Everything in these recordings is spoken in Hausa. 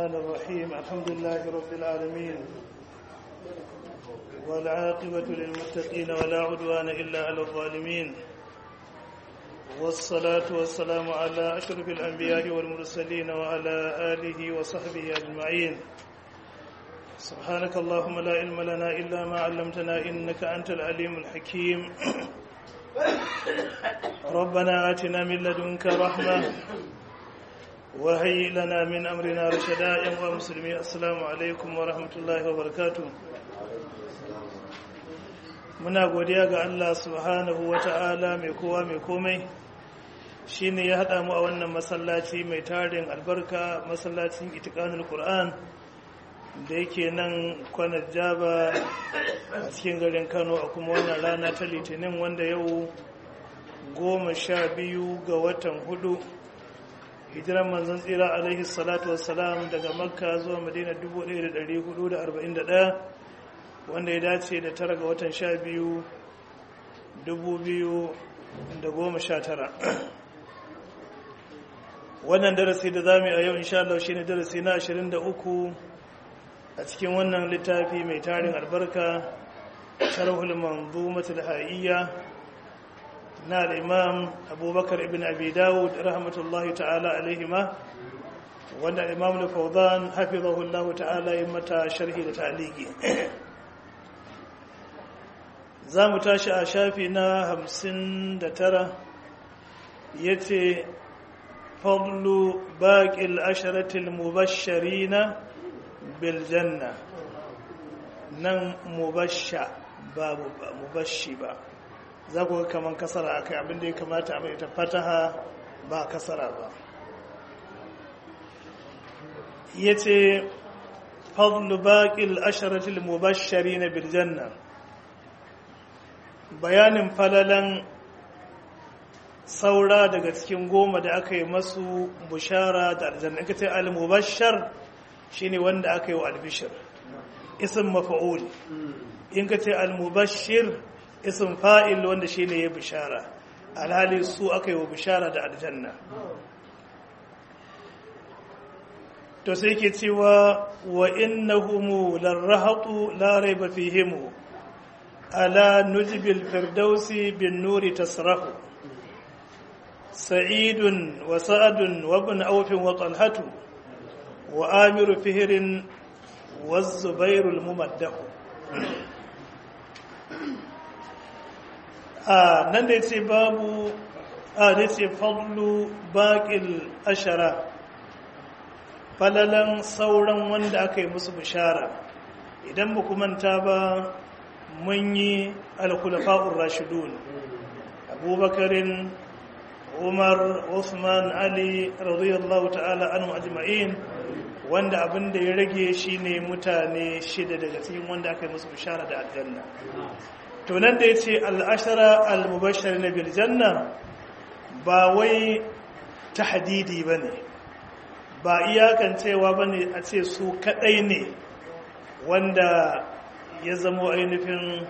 الرحمن الرحيم الحمد لله رب العالمين والعاقبة للمتقين ولا عدوان إلا على الظالمين والصلاة والسلام على أشرف الأنبياء والمرسلين وعلى آله وصحبه أجمعين سبحانك اللهم لا علم لنا إلا ما علمتنا إنك أنت العليم الحكيم ربنا آتنا من لدنك رحمة وهي لنا من أمرنا رشدا يا مسلمين السلام عليكم ورحمة الله وبركاته muna godiya ga Allah subhanahu wa ta'ala mai kowa mai komai shi ne ya haɗa mu a wannan masallaci mai tarin albarka masallacin itikanul Qur'an da yake nan kwanar jaba a cikin garin kano a kuma wannan rana ta litinin wanda yau goma sha biyu ga watan hudu hijiran manzon tsira alaihi salatu wassalam daga makka zuwa madina 1441 wanda ya dace da tara ga watan sha biyu 2019 wannan darasi da za mu yi a yau insha Allah shi ne darasi na 23 a cikin wannan littafi mai tarin albarka sharhul manzumatul hayya na al-imam abubakar ibn abi dawud rahmatullahi ta'ala alaihima wanda imam al-fawdan hafizahullahu ta'ala yi mata sharhi da ta'liqi za mu tashi a shafi na hamsin da tara ya ce fadlu baƙil asharatil mubashirina biljanna nan mubasha babu ba mubashi ba za ku ga kamar kasara akai abinda ya kamata a mai ta fataha ba kasara ba ya ce fadlu baƙil asharatil mubashirina biljanna bayanin falalan saura daga cikin goma da aka yi masu bushara da aljanna in ka ce al-mubashshar shine wanda aka yi wa albishir ism mafa'ul in ka ce al-mubashshir ism fa'il wanda shine ya bishara alhali su aka yi wa bishara da aljanna to sai ke cewa wa innahum larahatu la raiba fihim على نجب الفردوس بالنور تصرف سعيد وسعد وابن أوف وطلحة وآمر فهر والزبير الممدح آه نندي باب آه نسي فضل باقي الأشرة falalan sauran wanda aka yi musu bishara idan ba ku manta ba mun yi alkulafa'ur rashidun abubakarin umar usman ali radiyallahu ta'ala anhu ajma'in wanda abin da ya rage shine mutane shida daga cikin wanda aka yi musu bishara da aljanna to nan da yace al-ashara al-mubashshir na bil janna ba wai tahdidi bane ba iyakan cewa bane a ce su kadai ne wanda ya zamo ainihin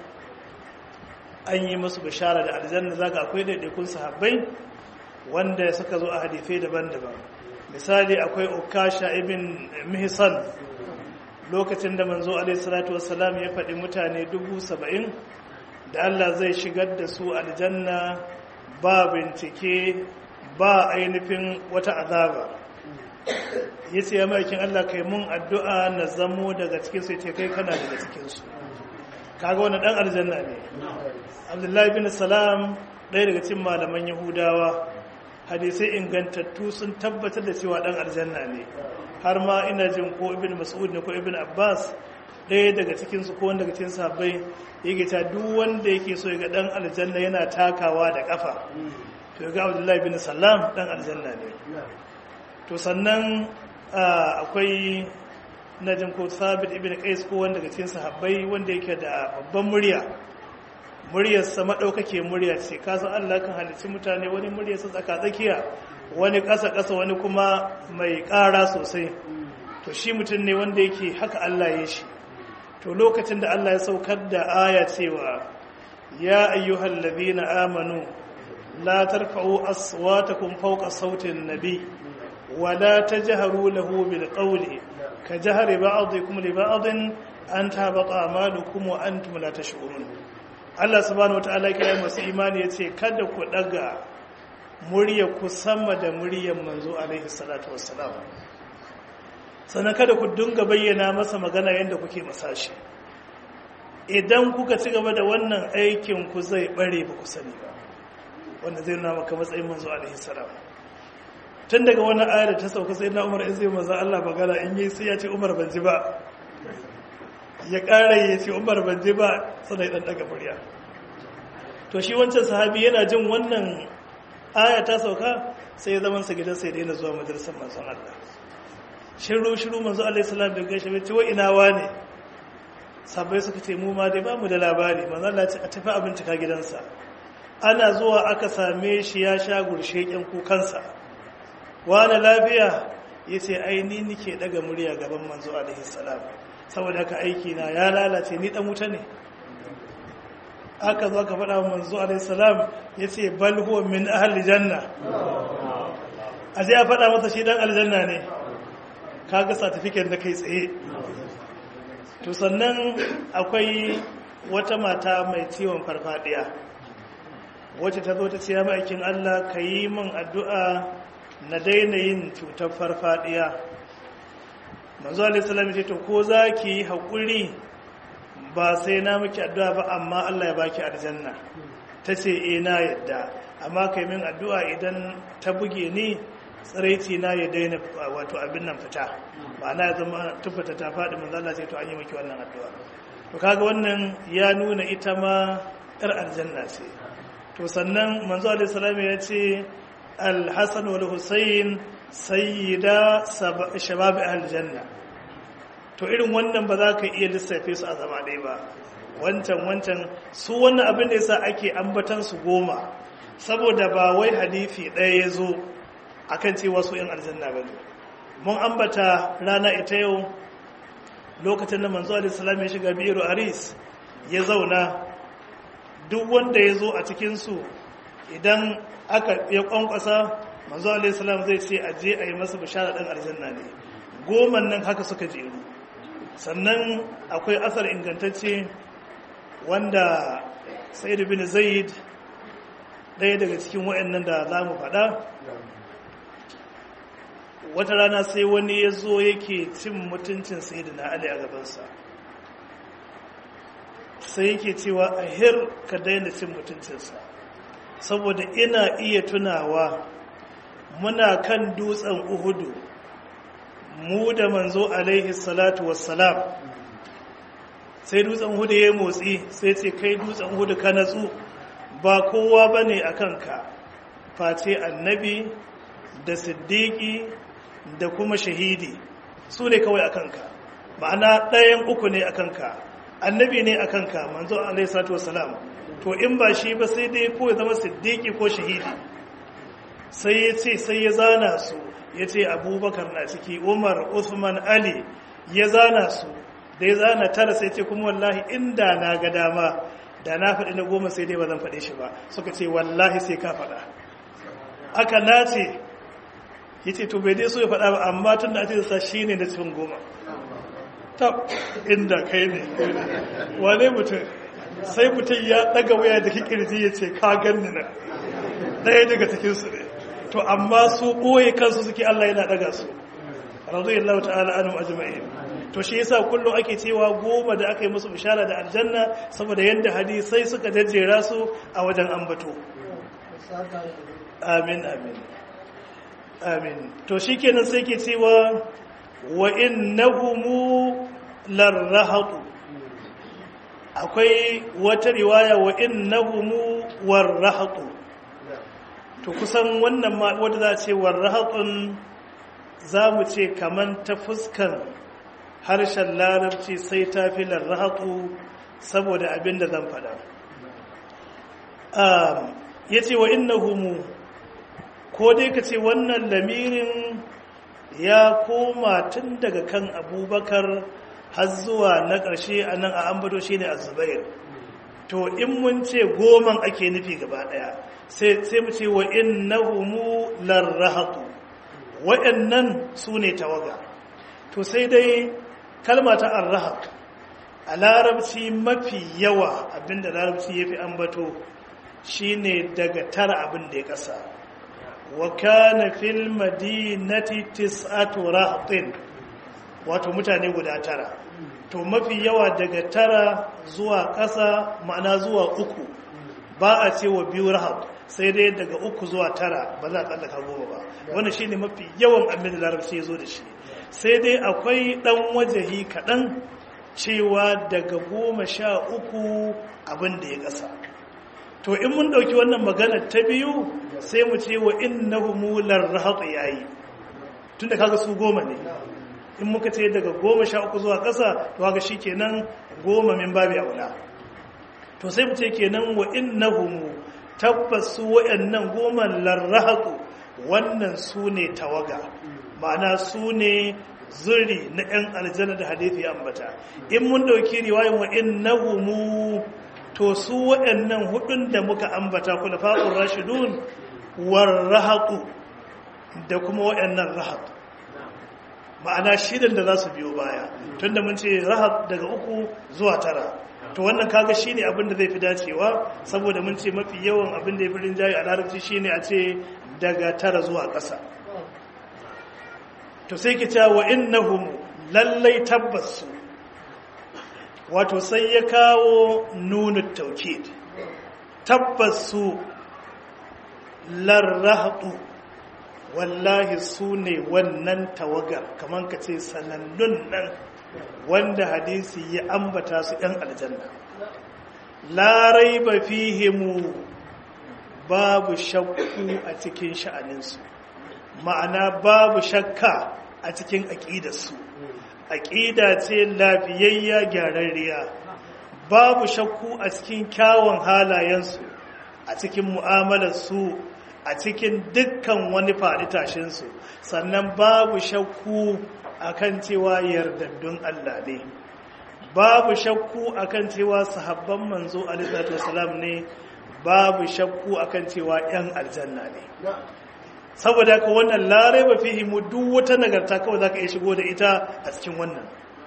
an yi musu bishara da aljanna zaka akwai daidaikun sahabbai wanda suka zo a hadifai daban-daban misali akwai ukasha ibn mihsan lokacin da manzo alaihi salatu wassalam ya faɗi mutane dubu saba'in da Allah zai shigar da su aljanna ba bincike ba ainihin wata azaba ya ce ya maikin Allah kai mun addu'a na zamo daga cikin sai ce kai kana daga cikinsu kaga wani dan aljanna ne abdullahi bin salam ɗaya daga cikin malaman yahudawa hadisai ingantattu sun tabbatar da cewa dan aljanna ne har ma ina jin ko ibn mas'ud ne ko ibn abbas ɗaya daga cikin su ko wanda daga cikin sahabbai yake ta duk wanda yake so ya ga dan aljanna yana takawa da kafa to ga abdullahi bin salam dan aljanna ne to sannan akwai na jin ko sabit ibn qais ko wanda daga cikin sahabbai wanda yake da babban murya muryar sa madaukake murya ce ka san Allah kan halicci mutane wani muryar sa tsaka tsakiya wani ƙasa ƙasa wani kuma mai ƙara sosai to shi mutum ne wanda yake haka Allah ya shi to lokacin da Allah ya saukar da aya cewa ya ayyuhal ladina amanu la tarfa'u aswatakum fawqa sautin nabi wala tajharu lahu bil qawli ka jahri ba'dikum li ba'din an tabata amalukum wa antum la tash'urun Allah subhanahu wataala ya kira masu imani yace kada ku daga murya ku sama da muryar manzo alaihi salatu wassalam sannan kada ku dinga bayyana masa magana yadda kuke masashi idan kuka ci gaba da wannan aikin ku zai bare ba ku sani ba wanda zai nuna maka matsayin manzo alaihi salam tun daga wani ayar ta sauka sai na umar in zai manzo Allah magana in yi sai ya ce umar ban ji ba ya ƙara ya ce umar ban ji ba sannan ya daga murya to shi wancan sahabi yana jin wannan aya ta sauka sai ya zaman sa gidan sai daina zuwa majalisar manzon Allah shiru shiru manzo alaihi salam da gaishe bai ce wa ina wane sabai suka ce mu ma dai ba mu da labari manzo Allah ce a tafi a bincika gidansa ana zuwa aka same shi ya sha gurshe kyan kukansa wani lafiya yace ai ni nike daga murya gaban manzo alaihi salam saboda haka aiki na ya lalace ni dan wuta ne aka zo aka faɗa wa manzo alaihi salam yace bal huwa min ahli janna a sai ya faɗa masa shi dan aljanna ne kaga certificate da kai tsaye to sannan akwai wata mata mai ciwon farfadiya wacce ta zo ta ce ya ma'aikin Allah ka yi min addu'a na daina yin cutar farfadiya manzo alaihissalam ce to ko za ki yi haƙuri ba sai na miki addu'a ba amma Allah ya baki aljanna ta ce e na yadda amma ka yi min addu'a idan ta buge ni tsiraici na ya daina wato abin nan fita ba na ya zama tufata ta faɗi manzo Allah sai to an yi miki wannan addu'a to kaga wannan ya nuna ita ma yar aljanna ce to sannan manzo alaihi salam ya ce al-hasan wal husayn sayyida shabab aljanna to irin wannan ba za ka iya lissafe su a zama ɗaya ba wancan wancan su wannan abin da yasa ake ambatan su goma saboda ba wai hadisi ɗaya ya zo akan cewa su yan aljanna ba ne mun ambata rana ita yau lokacin da manzo alaihi salam ya shiga bi'ru aris ya zauna duk wanda ya zo a cikinsu idan aka ya kwankwasa manzo alaihi salam zai ce a je a yi masa bishara ɗan aljanna ne goman nan haka suka jeru sannan akwai asar ingantacce wanda sayyid bin zaid ɗaya daga cikin waɗannan da za mu faɗa wata rana sai wani ya zo yake cin mutuncin sayyidina ali a gabansa sai yake cewa a hir ka daina cin mutuncinsa saboda ina iya tunawa muna kan dutsen uhudu mu da manzo alaihi salatu wassalam sai dutsen uhudu ya motsi sai ce kai dutsen uhudu ka natsu ba kowa ba ne a kanka face annabi da siddiƙi da kuma shahidi su ne kawai a kanka ma'ana ɗayan uku ne a kanka annabi ne a kanka manzo alaihi salatu wassalam to in ba shi ba sai dai ko ya zama siddiqi ko shahidi sai ya ce sai ya zana su ya ce abubakar na ciki umar usman ali ya zana su da ya zana tara sai ce kuma wallahi inda na ga dama da na faɗi na goma sai dai ba zan faɗe shi ba suka ce wallahi sai ka faɗa aka nace ya ce to bai dai so ya faɗa ba amma tun da ake sa shi ne na cikin goma tab inda kai ne wane mutum sai mutum ya daga waya da kikirji ya ce ka ganni na ɗaya daga cikinsu ne to amma su ɓoye kansu suke Allah yana daga su radiyallahu ta'ala anhum ajma'in to shi yasa kullum ake cewa goma da aka yi musu bishara da aljanna saboda yadda hadisai suka jajjera su a wajen ambato amin amin amin to shikenan sai ke cewa wa innahumu larrahatu akwai wata riwaya wa innahumu warrahatu to kusan wannan ma wanda za a ce warrahatun za mu ce kaman ta fuskan harshen larabci sai ta fi larrahatu saboda abin da zan faɗa ya ce wa innahumu ko dai ka ce wannan lamirin ya koma tun daga kan abubakar har zuwa na ƙarshe a nan a ambato shi ne a zubair to in mun ce goman ake nufi gaba ɗaya sai mu ce wa in na humu larrahatu waɗannan su ne tawaga to sai dai kalma ta arrahab a larabci mafi yawa abinda larabci ya fi ambato shine daga tara abin da ya ƙasa wa kana fil madinati tis'atu rahtin wato mutane guda tara to mafi yawa daga tara zuwa ƙasa ma'ana zuwa uku ba a ce wa biyu rahab sai dai daga uku zuwa tara ba za a tsallaka goma ba wanda shi ne mafi yawan abin da larabci ya zo da shi sai dai akwai ɗan wajahi kaɗan cewa daga goma sha uku abin da ya ƙasa to in mun ɗauki wannan magana ta biyu sai mu ce wa innahumu larrahatu yayi tunda kaga su goma ne in muka ce daga goma sha uku zuwa ƙasa to haka shi kenan goma min babi aula to sai mu ce kenan wa innahumu tabbas su wayannan goma larrahatu wannan su ne tawaga ma'ana su ne zuri na 'yan aljanna da hadithi ambata in mun ɗauki riwayin wa innahumu to su waɗannan hudun da muka ambata kula fa'ur rashidun war rahatu da kuma waɗannan rahat ma'ana shidan da za su biyo baya tunda mun ce rahat daga uku zuwa tara to wannan kaga shi ne abin da zai fi dacewa saboda mun ce mafi yawan abin da ya fi rinjaye a larabci shi ne a ce daga tara zuwa ƙasa to sai ki cewa wa innahum lallai tabbas su wato sai ya kawo nunu taukid tabbas su larrahatu wallahi su ne wannan tawagar kamar ka ce sanannun nan wanda hadisi ya ambata su ‘yan aljanna larai ba fihimu babu shakku a cikin sha'aninsu ma'ana babu shakka a cikin aƙidarsu aƙida ce lafiyayya gyararriya babu shakku a cikin kyawun halayensu a cikin mu'amalarsu a cikin dukkan wani faɗi tashinsu sannan babu shakku akan cewa yardaddun Allah ne babu shakku akan cewa sahabban manzo alaihi salam ne babu shakku akan cewa yan aljanna ne saboda ka wannan larai ba fihi mu duk wata nagarta kawai zaka iya shigo da ita a cikin wannan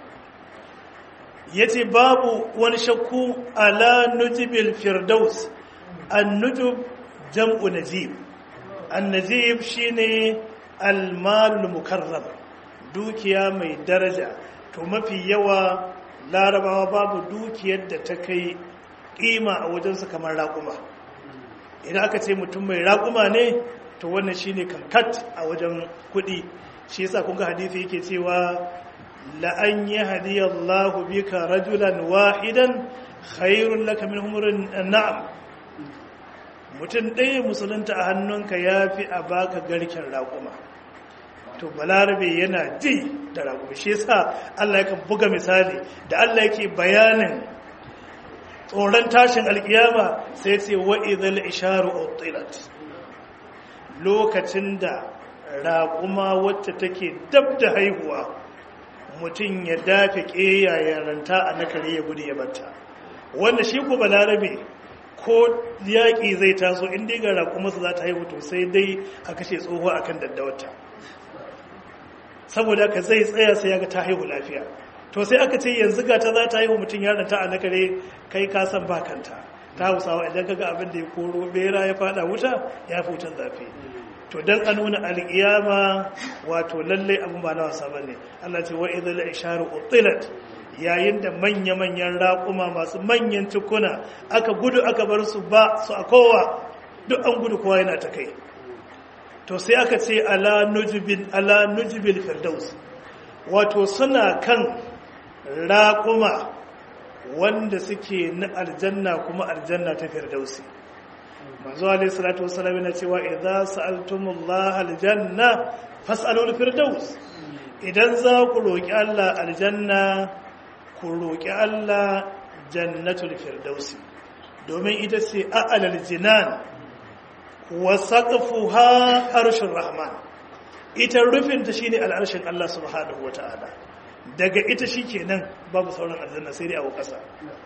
yace babu wani shakku ala nujibil firdaus an nujub jam'u najib an najib shine al-malul mukarram dukiya mai daraja to mafi yawa larabawa babu dukiyar da ta kai kima a wajensu kamar raƙuma idan aka ce mutum mai raƙuma ne to wannan shine kankat a wajen kuɗi shi yasa kun ga hadisi yake cewa la an yahdiyallahu bika rajulan wahidan khairun laka min humurin na'am mutum ɗaya musulunta a hannunka yafi a baka garken raƙuma to balarabe yana ji da raƙumi shi yasa Allah yakan buga misali da Allah yake bayanin tsoron tashin alkiyama sai ce wa idhal isharu utilat lokacin da raƙuma wacce take dab da haihuwa mutum ya dafe ƙeya ya ranta a nakare ya gudu ya batta wanda shi ku balarabe ko yaƙi zai taso inda ga raƙuma su za ta haihu to sai dai a kashe tsoho akan daddawata saboda ka zai tsaya sai ya ga ta haihu lafiya to sai aka ce yanzu ga ta za ta haihu mutum ya ranta a nakare kai ka san ba kanta ta hausawa idan kaga abin da ya koro bera ya fada wuta ya fi wutan zafi to dan a nuna alƙiyama wato lallai abin ba na wasa bane Allah ce wa idhal isharu utilat yayin da manya-manyan raƙuma masu manyan cikuna aka gudu aka bar su ba su a kowa duk an gudu kowa yana ta kai to sai aka ce ala nujibin ala nujibil firdaus wato suna kan raƙuma wanda suke na aljanna kuma aljanna ta firdausi manzo alayhi salatu wassalam yana cewa idza sa'altumullaha aljanna fas'alul firdaus idan za ku roki Allah aljanna ku roki Allah jannatul firdausi domin ita ce a'lal jinan wa saqfuha arshur rahman ita rufinta shine al'arshin Allah subhanahu wataala daga ita shikenan babu sauran aljanna sai dai a kasa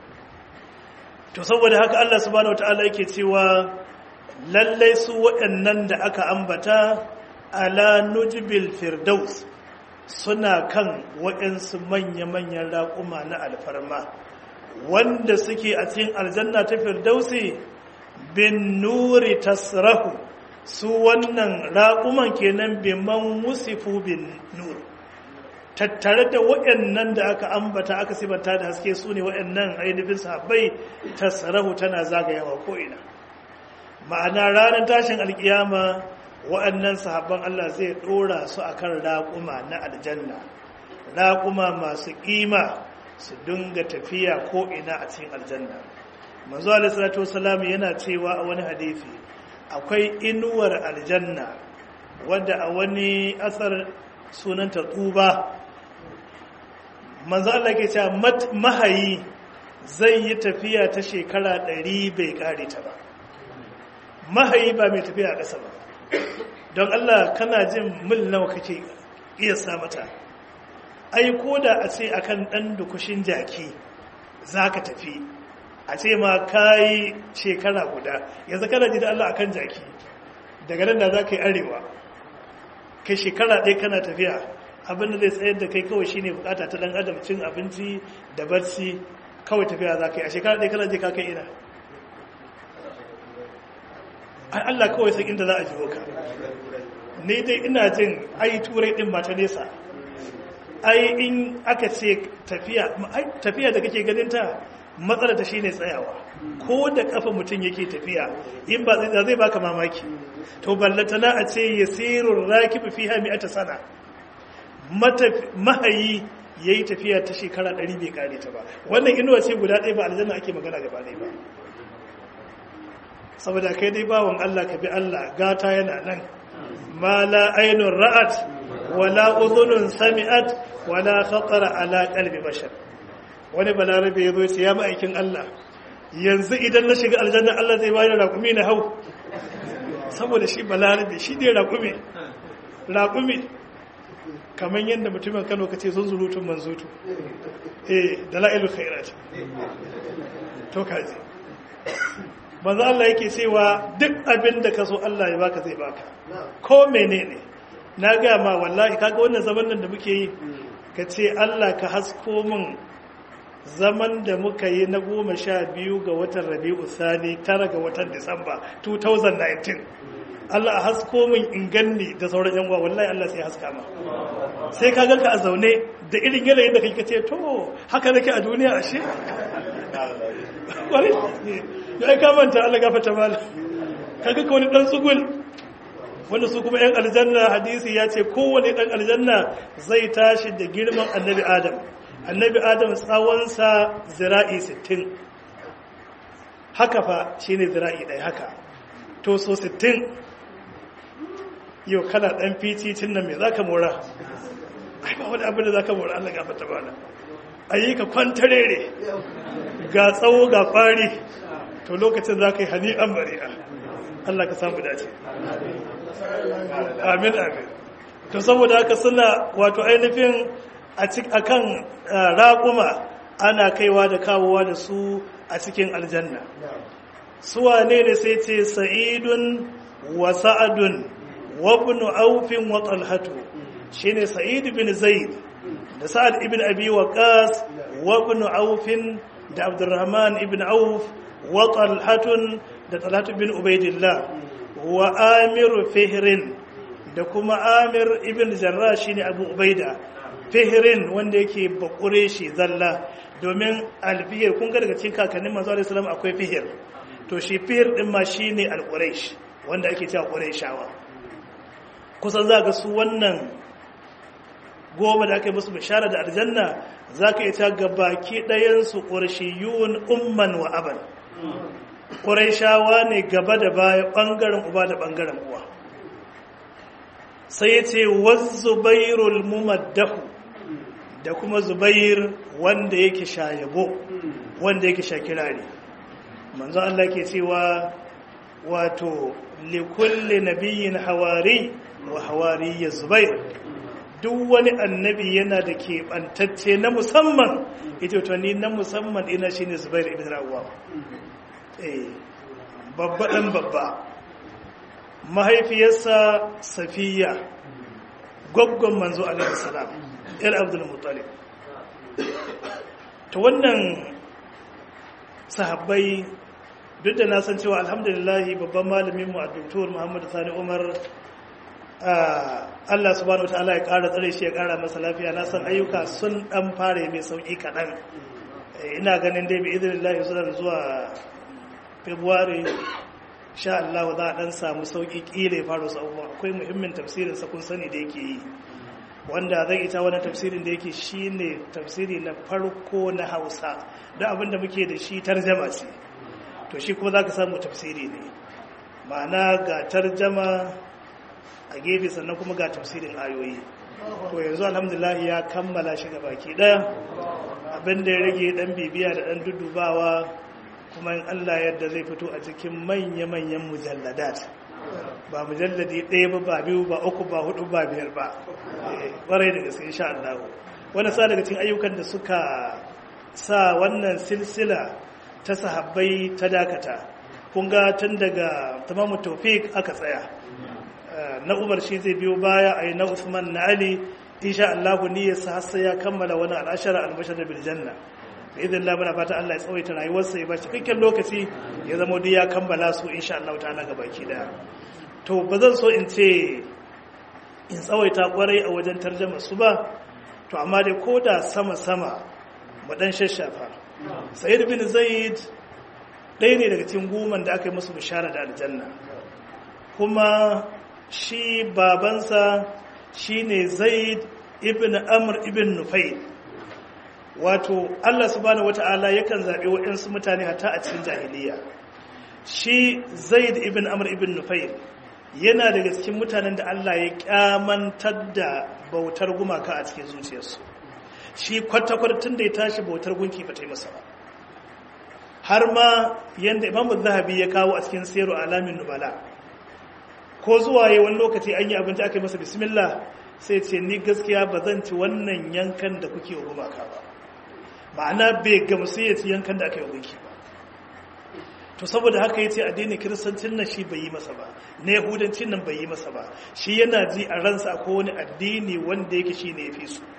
to saboda haka Allah subhanahu wataala yake cewa lallai su waɗannan da aka ambata ala nujbil firdaus suna kan waɗansu manya-manyan raƙuma na alfarma wanda suke a cikin aljanna ta firdausi bin nuri tasrahu su wannan raƙuman kenan biman musifu bin nur tattare da waɗannan da aka ambata aka sibanta da haske su ne waɗannan ainihin sahabbai tasrahu tana zagayawa ko'ina ma'ana ranar tashin alkiyama waɗannan sahabban Allah zai ɗora su a kan raƙuma na aljanna raƙuma masu ƙima su dinga tafiya ko'ina a cikin aljanna manzo alisalatu wasalam yana cewa a wani hadithi akwai inuwar aljanna wadda a wani asar sunanta tsuba manzo Allah ke cewa mahayi zai yi tafiya ta shekara ɗari bai ƙare ta ba mahayi ba mai tafiya a ƙasa ba don Allah kana jin mil nawa kake iya mata ai ko da a ce akan ɗan dukushin jaki za ka tafi a ce ma ka yi shekara guda yanzu kana ji da Allah akan jaki daga nan da za ka yi arewa kai shekara ɗaya kana tafiya abinda zai tsayar da kai kawai shine bukata ta ɗan adam cin abinci da barci kawai tafiya za ka yi a shekara ɗaya kana je ka kai ina ai Allah kawai sai inda za a jiwo ka ne dai ina jin ai turai din ba ta nesa ai in aka ce tafiya tafiya da kake ganin ta matsala ta shine tsayawa ko da kafa mutum yake tafiya in ba zai zai baka mamaki to ballatana a ce yasirur rakib fiha mi'ata sana mahayi yayi tafiya ta shekara 100 bai kare ta ba wannan inuwa ce guda ɗaya ba aljanna ake magana gaba ɗaya ba saboda kai dai bawon Allah ka bi Allah gata yana nan ma la ainun ra'at wala udhunun sami'at wala khatara ala qalbi bashar wani balarabe yazo ya ce ya ma'aikin Allah yanzu idan na shiga aljanna Allah zai bani raƙumi na hau saboda shi balarabe shi ne raƙumi raƙumi kamar yadda mutumin Kano kace sun zurutun manzutu eh dalailul khairat to kaji manzo Allah yake cewa duk abin da ka so Allah ya baka zai baka ko menene na ga ma wallahi kaga wannan zaman nan da muke yi ka ce Allah ka hasko min zaman da muka yi na goma sha biyu ga watan rabi'u sani tara ga watan disamba 2019 Allah a hasko min in ganni da sauran yan uwa wallahi Allah sai haska ma sai ka ganka a zaune da irin yanayin da kake ce to haka nake a duniya ashe wani ya ka manta Allah gafarta mala kaga ka wani dan tsugul wanda su kuma yan aljanna hadisi ya ce kowane dan aljanna zai tashi da girman annabi adam annabi adam tsawonsa zira'i 60 haka fa shine zira'i ɗaya haka to so 60 yau kana dan fiticin nan me zaka mora ai ba wani abin da zaka mora Allah gafarta mala ayi ka kwantarere ga tsawo ga fari to lokacin za ka yi hani'an bari'a Allah ka samu dace amin amin to saboda haka suna wato ainihin a kan raƙuma ana kaiwa da kawowa da su a cikin aljanna suwa ne ne sai ce sa'idun wa sa'adun wa ibn aufin wa talhatu shine sa'id bin zaid da sa'ad ibn abi waqas wa ibn aufin da abdurrahman ibn auf wa talhatun da talhatu bin ubaidillah wa amir fihrin da kuma amir ibn jarrah shine abu ubaida fihrin wanda yake bakure shi zalla domin alfihir kun ga daga cikin kakannin manzo alaihi salam akwai fihir to shi fihir din ma shine alquraish wanda ake cewa quraishawa kusan za ga su wannan goma da aka yi musu bishara da aljanna za ka ita ga baki ɗayansu ƙurshiyun umman wa aban ƙuraishawa ne gaba da baya ɓangaren uba da ɓangaren uwa sai ya ce wazubairul mumaddahu da kuma zubair wanda yake shayabo wanda yake shakirari manzo Allah ke cewa wato likulli nabiyyin hawari wa hawari ya zubair duk wani annabi yana da keɓantacce na musamman ita to ni na musamman ina shine zubair ibn rawwa eh babba dan babba mahaifiyarsa safiya gwaggon manzo alaihi salam yar abdul muttalib ta wannan sahabbai duk da na san cewa alhamdulillahi babban malaminmu a doktor muhammadu sani umar allah subhanahu wa ta'ala ya kara tsare shi ya kara masa lafiya na san ayyuka sun dan fara mai sauki kaɗan ina ganin dai bi izinin lahi zuwa february sha Allah za a dan samu sauki kila ya faru abubuwa akwai muhimmin tafsirin sa kun sani da yake yi wanda zai ita wani tafsirin da yake shine tafsiri na farko na Hausa da abinda muke da shi tarjama ce to shi kuma zaka samu tafsiri ne ma'ana ga tarjama a gefe sannan kuma ga tafsirin ayoyi to yanzu alhamdulillah ya kammala shi ga baki daya abinda ya rage dan bibiya da dan dudubawa kuma in Allah yadda zai fito a cikin manya-manyan mujalladat ba mujalladi ɗaya ba ba biyu ba uku ba hudu ba biyar ba ƙwarai da gaske insha Allah wani sa daga cikin ayyukan da suka sa wannan silsila ta sahabbai ta dakata kun ga tun daga tamamu tawfiq aka tsaya na umar shi zai biyo baya a yi na usman na ali insha Allah niyyarsa har sai ya kammala wani al'ashara albashar bil janna da idan Allah muna fata Allah ya tsawaita rayuwarsa ya ba cikakken lokaci ya zama duk ya kammala su insha Allah ta'ala ga baki daya to ba zan so in ce in tsawaita kwarai a wajen tarjama su ba to amma dai ko da sama sama mu dan shashafa sayyid bin zaid ɗaya ne daga cikin goman da aka yi musu bishara da aljanna kuma shi babansa shine zaid ibn amr ibn nufayl wato Allah subhanahu wata'ala yakan zaɓi waɗansu mutane hata a cikin jahiliya shi zaid ibn amr ibn nufayl yana daga cikin mutanen da Allah ya kyamantar da bautar gumaka a cikin zuciyarsu shi kwata-kwata da ya tashi bautar gunki ba ta yi masa ba har ma yadda imamu zahabi ya kawo a cikin sayarwa alamin nubala ko zuwa yi wani lokaci an yi abinci aka yi masa bismillah sai ce ni gaskiya ba zan ci wannan yankan da kuke wa gumaka ba ma'ana bai gamsu ya ci yankan da aka yi gunki ba to saboda haka ya ce addinin kiristancin nan shi bai yi masa ba na yahudancin nan bai yi masa ba shi yana ji a ransa ko wani addini wanda yake shi ne ya fi su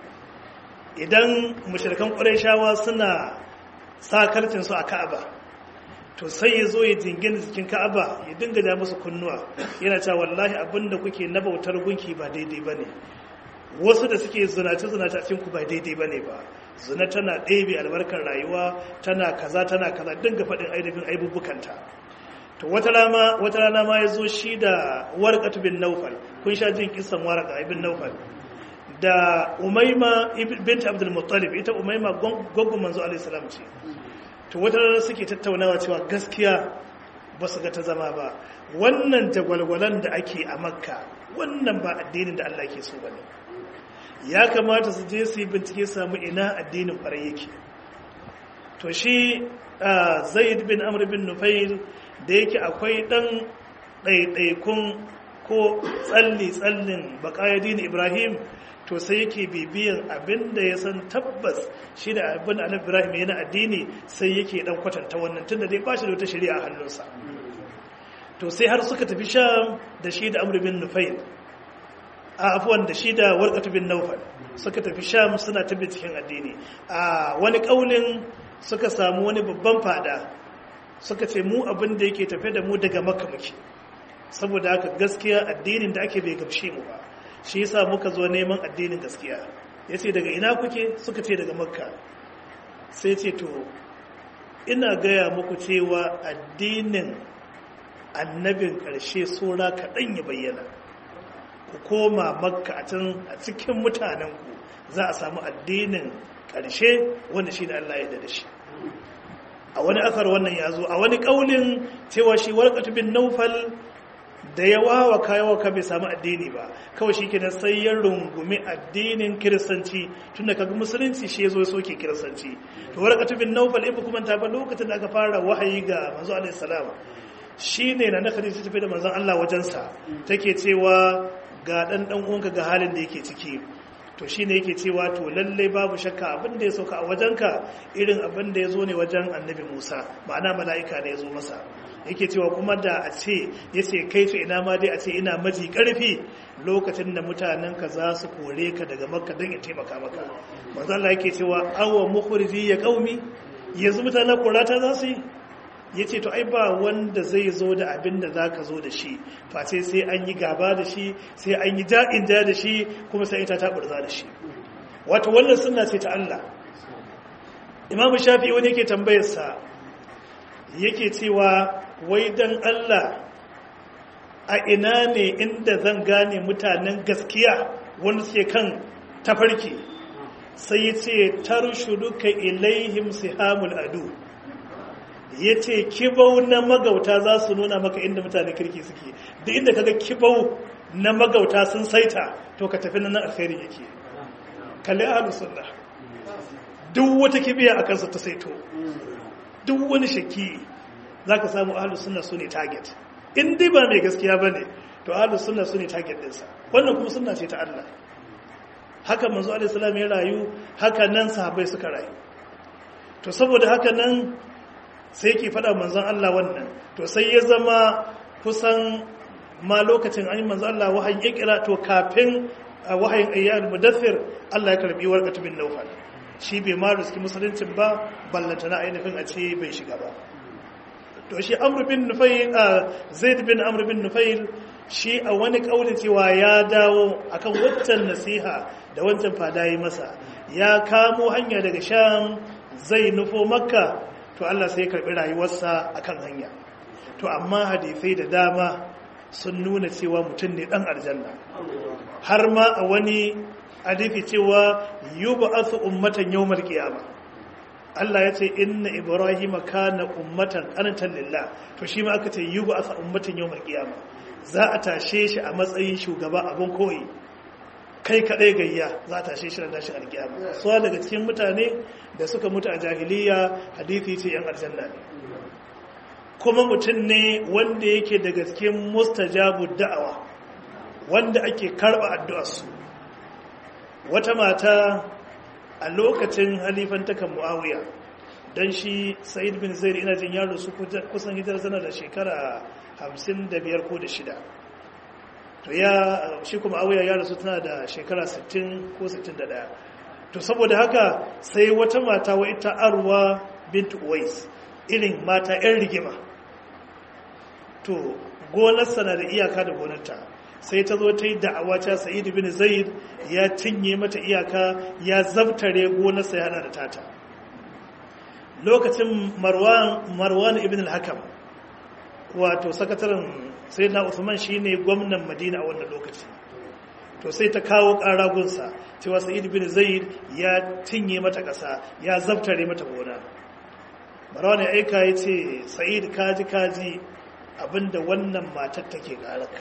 idan mashirkan ƙwarai suna sakarcinsu a ka'aba to sai ya zo ya jingina jikin ka'aba ya dinga ja musu kunnuwa yana cewa wallahi abinda kuke na bautar gunki ba daidai ba ne wasu da suke zunace-zunace a cikinku ba daidai ba ne ba zuna tana ɗebe albarkar rayuwa tana kaza tana kaza dinga faɗin ainihin aibubbukanta to wata rana ma ya zo shi da warqat bin naufal kun sha jin kisan warqa ibn naufal da umaima bint abdul muttalib ita umaima gwaggon manzo alaihi salam ce to wata rana suke tattaunawa cewa gaskiya ba su ga ta zama ba wannan jagwalgwalan da ake a makka wannan ba addinin da Allah ke so bane ya kamata su je su yi bincike samu ina addinin kwarai yake to shi zaid bin amr bin nufail da yake akwai dan ɗaiɗaikun ko tsalli-tsallin bakayadin ibrahim to sai yake bibiyan abin da ya san tabbas shi da abin annabi ibrahim yana addini sai yake dan kwatanta wannan tunda dai ba shi da wata shari'a a hannunsa to sai har suka tafi sham da shi da amr bin nufail a afuwan da shi da warqatu bin nawfal suka tafi sham suna ta cikin addini a wani kaulin suka samu wani babban fada suka ce mu abin da yake tafe da mu daga makka muke saboda haka gaskiya addinin da ake bai gamshe mu ba shi yasa muka zo neman addinin gaskiya yace daga ina kuke suka ce daga makka sai ce to ina gaya muku cewa addinin annabin ƙarshe sora kaɗan ya bayyana ku koma makka a can a cikin mutanenku za a samu addinin ƙarshe wanda shi da Allah ya da shi a wani akar wannan ya zo a wani ƙaunin cewa shi warƙatu bin naufal da ya wawa kayawa ka bai samu addini ba kawai shi kenan sai ya rungumi addinin kiristanci tunda kaga musulunci shi ya zo ya soke kiristanci to warqatu bin nawfal ibn kuma ta ba lokacin da aka fara wahayi ga manzo alaihi salam shine na nakari ta tafi da manzon Allah wajensa take cewa ga dan dan uwanka ga halin da yake ciki to shine yake cewa to lalle babu shakka abin da ya sauka a wajenka irin abin da ya zo ne wajen annabi Musa ma'ana mala'ika ne ya zo masa yake cewa kuma da a ce ya ce kai su ina ma dai a ce ina maji karfi lokacin da mutanen ka za su kore ka daga makka don ya taimaka maka manzo Allah yake cewa awa mukhriji ya qaumi yanzu mutanen korata za su yi yace to ai ba wanda zai zo da abin da zaka zo da shi face sai an yi gaba da shi sai an yi ja'in ja da shi kuma sai ita ta burza da shi wato wannan sunna ce ta Allah Imam Shafi'i wani yake tambayar sa yake cewa wai dan Allah a ina ne inda zan gane mutanen gaskiya wanda suke kan tafarki sai ya ce tarshuduka ilaihim sihamul adu ya ce kibau na magauta za su nuna maka inda mutanen kirki suke da inda kaga kibau na magauta sun saita to ka tafi nan alkhairin yake kalli ahlus sunna duk wata kibiya a kansa ta saito duk wani shakki za ka samu ahalus sunna su ne target in dai ba mai gaskiya ba ne to ahalus sunna su ne target ɗinsa wannan kuma sunna ce ta Allah haka manzo alaihi salam ya rayu haka nan sahabbai suka rayu to saboda haka nan sai yake faɗa manzon Allah wannan to sai ya zama kusan ma lokacin an yi manzon Allah wahayin ikira to kafin wahayin ayyar mudaththir Allah ya karbi warqatu bin nawfal shi bai ma riski musuluncin ba ballanta na ainihin a ce bai shiga ba to shi amr bin nufail zaid bin amr bin nufail shi a wani kauli cewa ya dawo akan waccan nasiha da wancan fada yi masa ya kamo hanya daga sham zai nufo makka to Allah sai ya karbi rayuwarsa akan hanya to amma hadisai da dama sun nuna cewa mutum ne dan aljanna har ma a wani hadisi cewa yub'athu ummatan yawmal qiyamah Allah ya ce inna Ibrahim kana ummatan qanitan lillah to shi ma aka ce yub'athu ummatan yawmal qiyamah za a tashe shi a matsayin shugaba abun koyi kai kadai gayya za a tashe shi da tashi alkiyama so daga cikin mutane da suka mutu a jahiliya hadisi ce yan aljanna ne kuma mutum ne wanda yake daga cikin mustajabu da'awa wanda ake karba addu'arsu wata mata a lokacin halifantakan muawiya don shi sa'id bin zaid ina jin yaro su kusan hijar zana da shekara 55 ko da shida to ya shi kuma muawiya ya rasu tana da shekara 60 ko 61 to saboda haka sai wata mata wa ita arwa bint uwais irin mata 'yan rigima to gonarsa na da iyaka da gonarta sai ta zo ta yi da'awa ta sa'id bin zaid ya cinye mata iyaka ya zabtare gonarsa yana da tata lokacin marwan marwan ibn al-hakam wato sakataren sayyidina usman shine gwamnan madina a wannan lokaci to sai ta kawo karagunsa cewa sa'id bin zaid ya cinye mata ƙasa ya zabtare mata gona marwan ya aika ya ce sa'id kaji kaji abinda wannan matar take ƙararka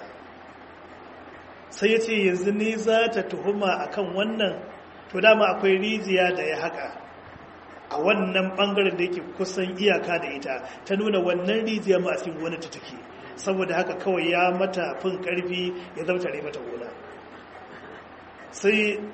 sai ya ce yanzu ni za ta tuhuma a kan wannan to dama akwai rijiya da ya haka a wannan bangaren da yake kusan iyaka da ita ta nuna wannan rijiya ma a cikin wani ta take saboda haka kawai ya mata fin karfi ya zautare mata gona sai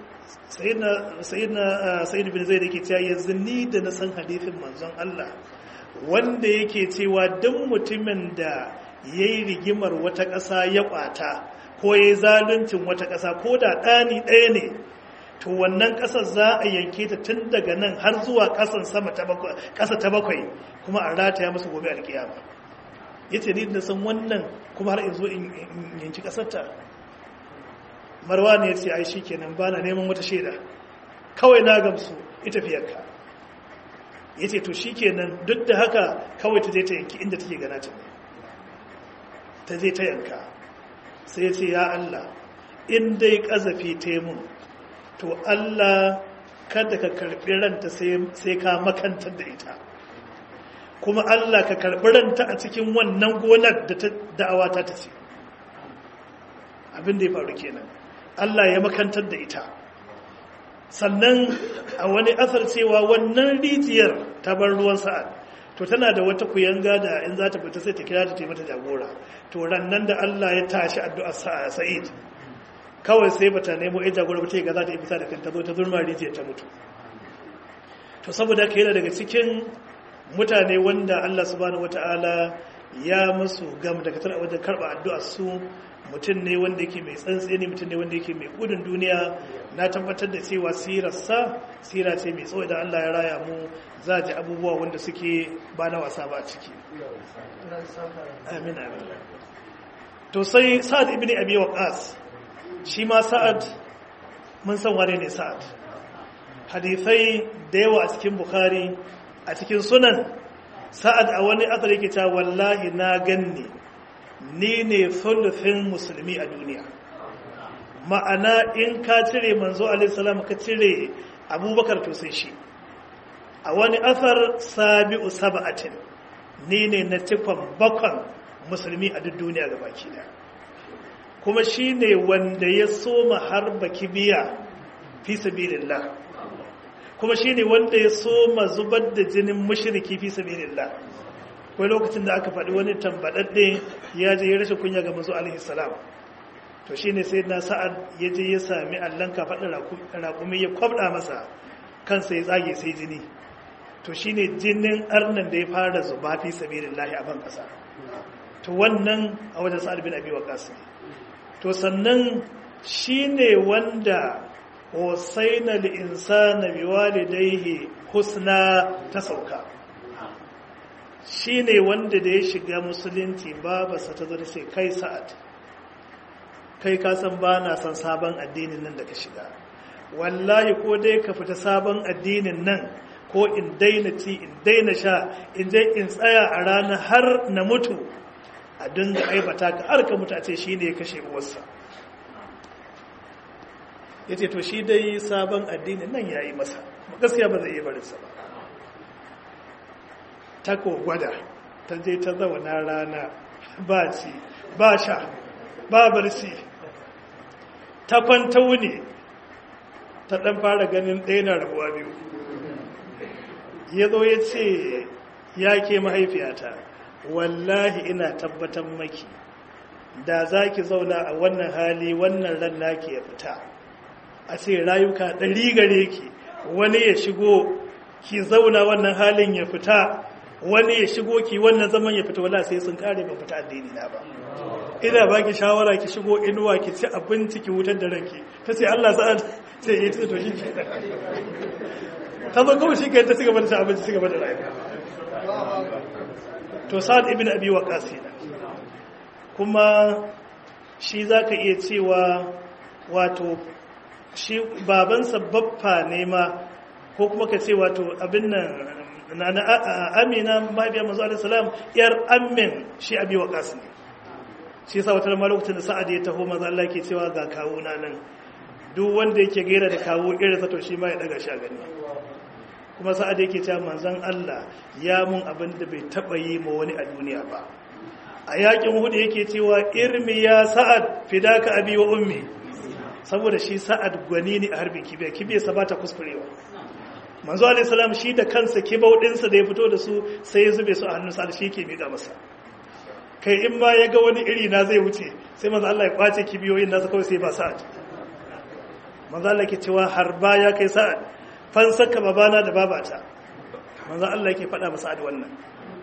sayid bin zai da ke cewa yanzu ni da na san hadithin manzon Allah wanda yake cewa duk mutumin da ya yi rigimar wata ƙasa ya ƙwata ko ya yi zaluncin wata ƙasa ko da ɗani ɗaya ne to wannan ƙasar za a yanke ta tun daga nan har zuwa ƙasan sama ƙasa ta bakwai kuma a rataya musu gobe alƙiyama ya ce ni da san wannan kuma har in zo in yanki ƙasarta marwa ne ya ce ai shi kenan ba na neman wata shaida kawai na gamsu ita fiyarka ya ce to shi kenan duk da haka kawai ta je ta yanki inda take gana ta ta je ta yanka sai ya ce ya Allah in dai ƙazafi ta mun to Allah kada ka karɓi ranta sai ka makantar da ita kuma Allah ka karɓi ranta a cikin wannan gonar da da'awa ta ta ce abin da ya faru kenan Allah ya makantar da ita sannan a wani asar cewa wannan rijiyar ta bar ruwan sa'ad to tana da wata kuyanga da in za ta fita sai ta kira ta mata jagora to rannan da Allah ya tashi addu'ar Sa'id kawai sai bata nemo ai jagora ba ta ga za ta yi fita da kanta zo ta zurma rijiyar ta mutu to saboda ka yana daga cikin mutane wanda Allah subhanahu wataala ya musu gam daga tara wajen karɓa addu'a su mutum ne wanda yake mai tsantseni mutum ne wanda yake mai gudun duniya na tabbatar da cewa sirarsa sira ce mai tsawo idan Allah ya raya mu za a ji abubuwa wanda suke ba na wasa ba a ciki amin amin to sai sa'ad ibn abi waqas shi ma sa'ad mun san wane ne sa'ad hadithai da yawa a cikin bukhari a cikin sunan sa'ad a wani asar yake ta wallahi na ganni ni ne thuluthing musulmi a duniya ma'ana in ka cire manzo alaihissalam ka cire abubakar to sai shi a wani asar sabi'u saba'atin ni ne na cikon bakon musulmi a duk duniya ga baki da kuma shi ne wanda ya soma harba kibiya fi sabilillah kuma shi ne wanda ya soma zubar da jinin mushriki fi sabilillah wai lokacin da aka faɗi wani tambaɗaɗɗe ya je ya rashin kunya ga manzo alaihi salam to shine sai na sa'ad ya je ya sami allon kafaɗin raƙumi ya kwabɗa masa kansa ya tsage sai jini to shine jinin arnan da ya fara zuba fi sabilillahi a ban ƙasa to wannan a wajen sa'ad bin abi waqas to sannan shine wanda wasaina lil insana biwalidayhi husna ta sauka shi ne wanda da ya shiga musulunci babarsa ta zo da sai kai sa'ad kai kasan ba na son sabon addinin nan da ka shiga wallahi ko dai ka fita sabon addinin nan ko in daina ci in daina sha in je in tsaya a rana har na mutu a dinga aibata ka har ka mutu a ce shi ne ya kashe uwarsa ya ce to shi dai sabon addinin nan ya yi masa gaskiya ba zai iya barinsa ba ta gwada ta je ta zauna rana ba ci ba sha ba barci ta kwanta wuni ta ɗan fara ganin ɗaya na rabuwa biyu ya zo ya ce ya ke mahaifiyata wallahi ina tabbatar maki da za ki zauna a wannan hali wannan ran naki ya fita a ce rayuka ɗari gare ki wani ya shigo ki zauna wannan halin ya fita wani ya shigo ki wannan zaman ya fita wala sai sun kare ba fita addini na ba ina ba ki shawara ki shigo inuwa ki ci abinci ki wutar da ranki ta ce Allah sa'ad sai ya ce to shi ke ta zo kawai shi ke ta cigaba da ci abinci cigaba da rayuwa to sa'ad ibn abi waqas kuma shi zaka iya cewa wato shi babansa baffa ne ma ko kuma ka ce wato abin nan na na amina mahaifiyar mazu alisalam yar amin shi abi wa kasu ne shi sa wata lamar lokacin da sa'ad ya taho maza Allah ke cewa ga kawo na nan duk wanda yake gaira da kawo irin sato shi ma ya daga sha gani kuma sa'ad yake cewa manzon Allah ya mun abin da bai taba yi ma wani a duniya ba a yakin hudu yake cewa irmi ya sa'ad fidaka abi wa ummi saboda shi sa'ad gwani ne a harbin kibiya kibiyarsa ba ta kuskurewa manzo alaihissalam shi da kansa kibau ɗinsa da ya fito da su sai ya zube su a hannun sa'ad shi ke miƙa masa kai in ma ya ga wani iri na zai wuce sai manzo Allah ya kwace kibiyoyin nasa kawai sai ba sa'ad manzo Allah ke cewa har ba ya kai sa'ad fansaka babana da babata manzo Allah yake faɗa masa da wannan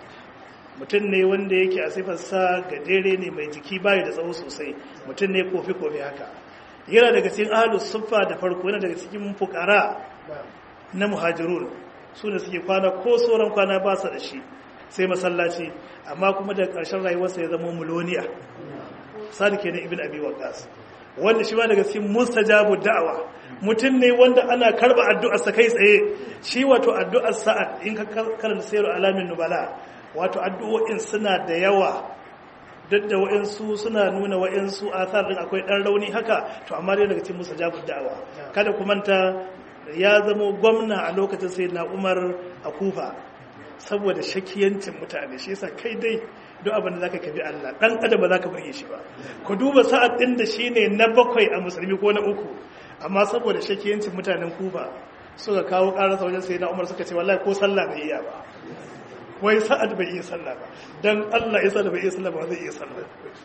mutum ne wanda yake a sifarsa gajere ne mai jiki bayi da tsawo sosai mutum ne kofi-kofi haka yana daga cikin ahalus suffa da farko yana daga cikin fukara na muhajirun su da suke kwana ko sauran kwana ba su da shi sai masallaci amma kuma da ƙarshen rayuwarsa ya zama muloniya sadi ke na ibn abi waqas wanda shi ma daga cikin mustajabu da'awa mutum ne wanda ana karba addu'ar sa kai tsaye shi wato addu'ar sa'ad in ka karanta sayar alamin nubala wato addu'o'in suna da yawa duk da wa'insu suna nuna wa'insu athar din akwai dan rauni haka to amma dai daga cikin mustajabu da'awa kada ku manta ya zama gwamna a lokacin sai na umar a kufa saboda shakiyancin mutane shi yasa kai dai duk abin da zaka kabi Allah dan adam ba zaka burge shi ba ku duba sa'ad din da shine na bakwai a musulmi ko na uku amma saboda shakiyancin mutanen kufa suka kawo karasa wajen sai na umar suka ce wallahi ko sallah bai iya ba wai sa'ad bai iya sallah ba dan Allah ya sallah bai iya sallah ba zai iya sallah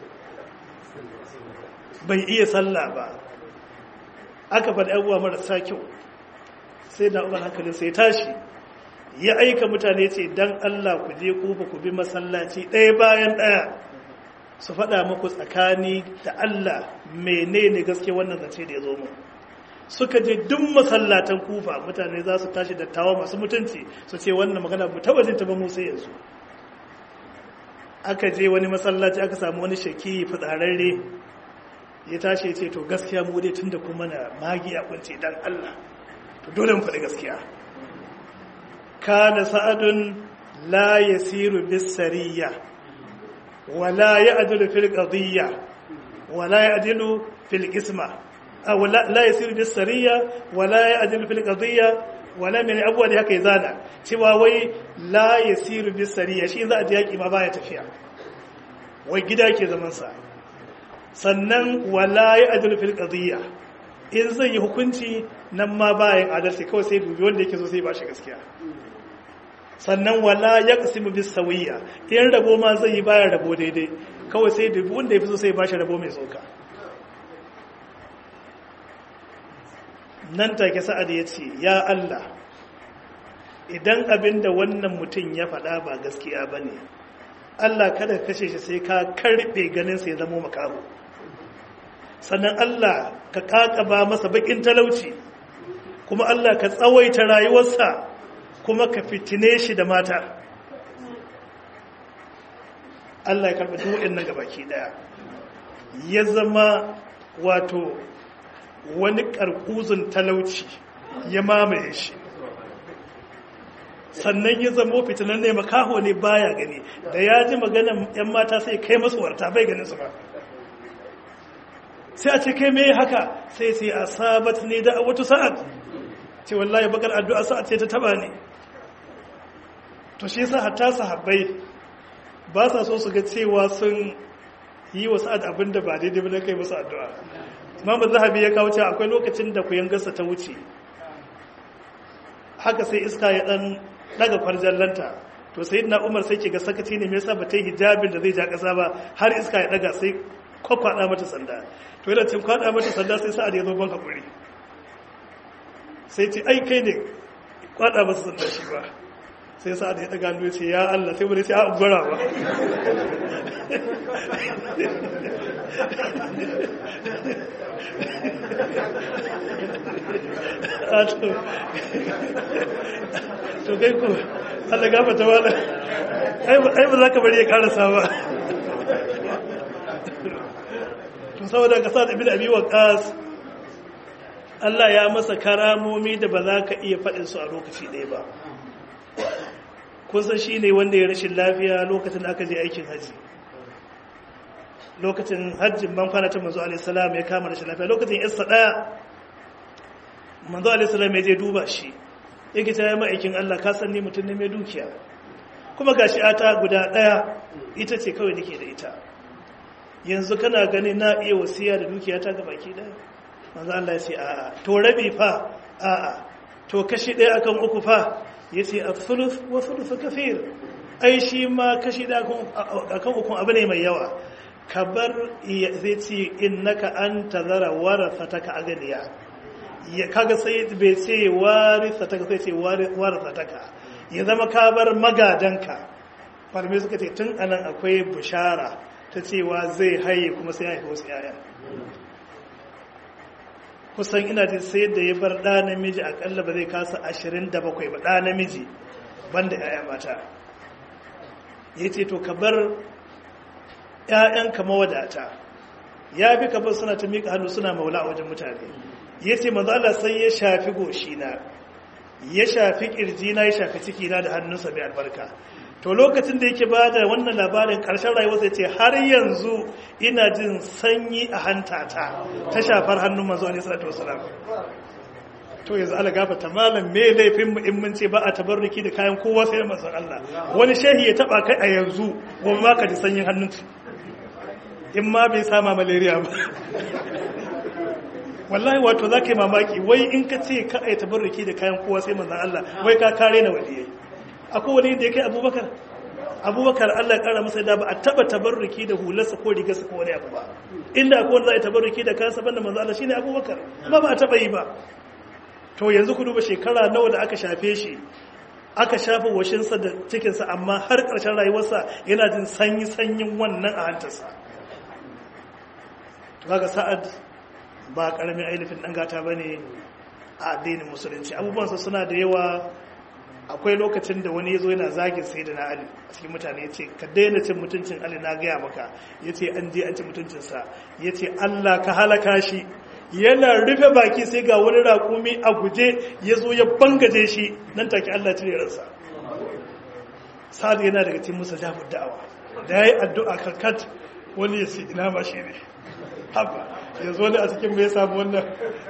bai iya sallah ba aka faɗi abubuwa marasa kyau sai da umar hankalin sai tashi ya aika mutane ce dan Allah ku je kufa ku bi masallaci ɗaya bayan ɗaya su faɗa muku tsakani da Allah menene gaske wannan zance da ya zo mu suka je duk masallatan kufa mutane za su tashi da tawa masu mutunci su ce wannan magana mu taba jin ta ba mu sai yanzu aka je wani masallaci aka samu wani shaki fitsararre ya tashi ya ce to gaskiya mu dai tunda kuma na magi a kunce dan Allah to dole mu faɗi gaskiya kana sa'adun la yasiru bis sariya wala ya'dilu fil qadiyya wala ya'dilu fil isma aw la yasiru bis sariya wala ya'dilu fil qadiyya wala min abuwa da haka zana cewa wai la yasiru bis sariya shi za a ji yaki ma baya tafiya wai gida ke zaman sa sannan wala ya'dilu fil qadiyya in zai yi hukunci nan ma bayan adalci kawai sai dubi wanda yake so sai ba shi gaskiya sannan wala ya kasimu bis sawiya in rabo ma zai yi bayan rabo daidai kawai sai dubi wanda ya fi so sai ba shi rabo mai tsoka nan take sa'ad ya ce ya Allah idan abin da wannan mutum ya faɗa ba gaskiya ba ne Allah kada ka kashe shi sai ka karɓe ganin sai zamo makaho sannan Allah ka kakaba masa bakin talauci kuma Allah ka tsawaita rayuwarsa kuma ka fitine shi da mata Allah ya karɓi duwa'in nan gabaki daya ya zama wato wani ƙarƙuzun talauci ya mamaye shi sannan ya zama fitinan ne makaho ne baya gani da ya ji maganan 'yan mata sai kai masu warta bai ganin su ba sai a ce kai mai haka sai sai a sabat ne da wata sa'ad ce wallahi bakar addu'a sa'ad ce ta taba ne to shi yasa hatta sahabbai ba sa so su ga cewa sun yi wa sa'ad abin da ba daidai ba kai musu addu'a imamu zahabi ya kawo cewa akwai lokacin da ku yangarsa ta wuce haka sai iska ya dan daga farjallanta to sai na umar sai ke ga sakaci ne me yasa ba ta yi hijabin da zai ja kasa ba har iska ya daga sai kwakwada mata sanda to yana cin kwada mata sanda sai sa'ad ya zo ban hakuri sai ce ai kai ne kwada masa sanda shi ba sai sa'ad ya daga hannu ce ya Allah sai wani sai a gwara ba to kai ku Allah gafata wala ai ba za ka bari ya karasa ba to saboda ka sa ibn abi waqas Allah ya masa karamomi da ba za ka iya faɗin su a lokaci ɗaya ba kun san shine wanda ya rashin lafiya lokacin da aka je aikin haji lokacin hajjin ban kwana ta manzo alaihi salam ya kama rashin lafiya lokacin isa daya manzo alaihi salam ya je duba shi yake ta yi ma'aikin Allah ka san ni mutum ne mai dukiya kuma gashi ata guda daya ita ce kawai nake da ita yanzu kana gani na iya wasiya da dukiya ta ga baki daya manzo Allah ya ce a'a to rabi fa a'a to kashi daya akan uku fa yace al-thuluth wa thuluth kathir ai shi ma kashi daya akan uku abu ne mai yawa kabar zai ce innaka anta zara warathataka aganiya ya kaga sai bai ce warithataka sai ce warathataka ya zama kabar magadanka farme suka ce tun anan akwai bushara ta cewa zai haye kuma sai ya haifi wasu yaya kusan ina jin sai da ya bar ɗa namiji akalla ba zai kasa ashirin da bakwai ba ɗa namiji banda yaya mata ya ce to ka bar ‘ya'yanka mawadata ya fi kafin suna ta miƙa hannu suna maula a wajen mutane ya ce mazala sai ya shafi goshina ya shafi ƙirjina ya shafi cikina da hannunsa mai albarka to lokacin da yake ba da wannan labarin ƙarshen rayuwarsa ce har yanzu ina jin sanyi a hantata ta shafar hannun manzo alaihi salatu wasalam to yanzu ala gafata malam me laifin mu in mun ce ba a tabarruki da kayan kowa sai manzon Allah wani shehi ya taba kai a yanzu gobe ma ka ji sanyin hannun in ma bai sama malaria ba wallahi wato za ka yi mamaki wai in ka ce ka ai tabarruki da kayan kowa sai manzon Allah wai ka kare na waliyai akwai wani da ya kai abubakar abubakar Allah ya kara masa da ba a taba tabarruki da hularsa ko rigarsa ko wani abu ba inda akwai wanda za a yi tabarruki da kansa banda manzon Allah shine abubakar ba ba a taba yi ba to yanzu ku duba shekara nawa da aka shafe shi aka shafa washinsa da cikinsa amma har ƙarshen rayuwarsa yana jin sanyi-sanyin wannan a hantarsa ga sa'ad ba ƙaramin ainihin ɗan gata ba ne a addinin musulunci abubuwansa suna da yawa akwai lokacin da wani ya zo yana zagin sai da na ali a cikin mutane ya ce ka daina cin mutuncin ali na gaya maka ya ce an je an ci mutuncinsa ya ce allah ka halaka shi yana rufe baki sai ga wani raƙumi a guje ya zo ya bangaje shi nan take allah cire ransa sa'ad yana daga cikin musa jabir da'awa da ya yi addu'a karkat wani ya ce ina ma shi ne haba ya zo ne a cikin mai samu wannan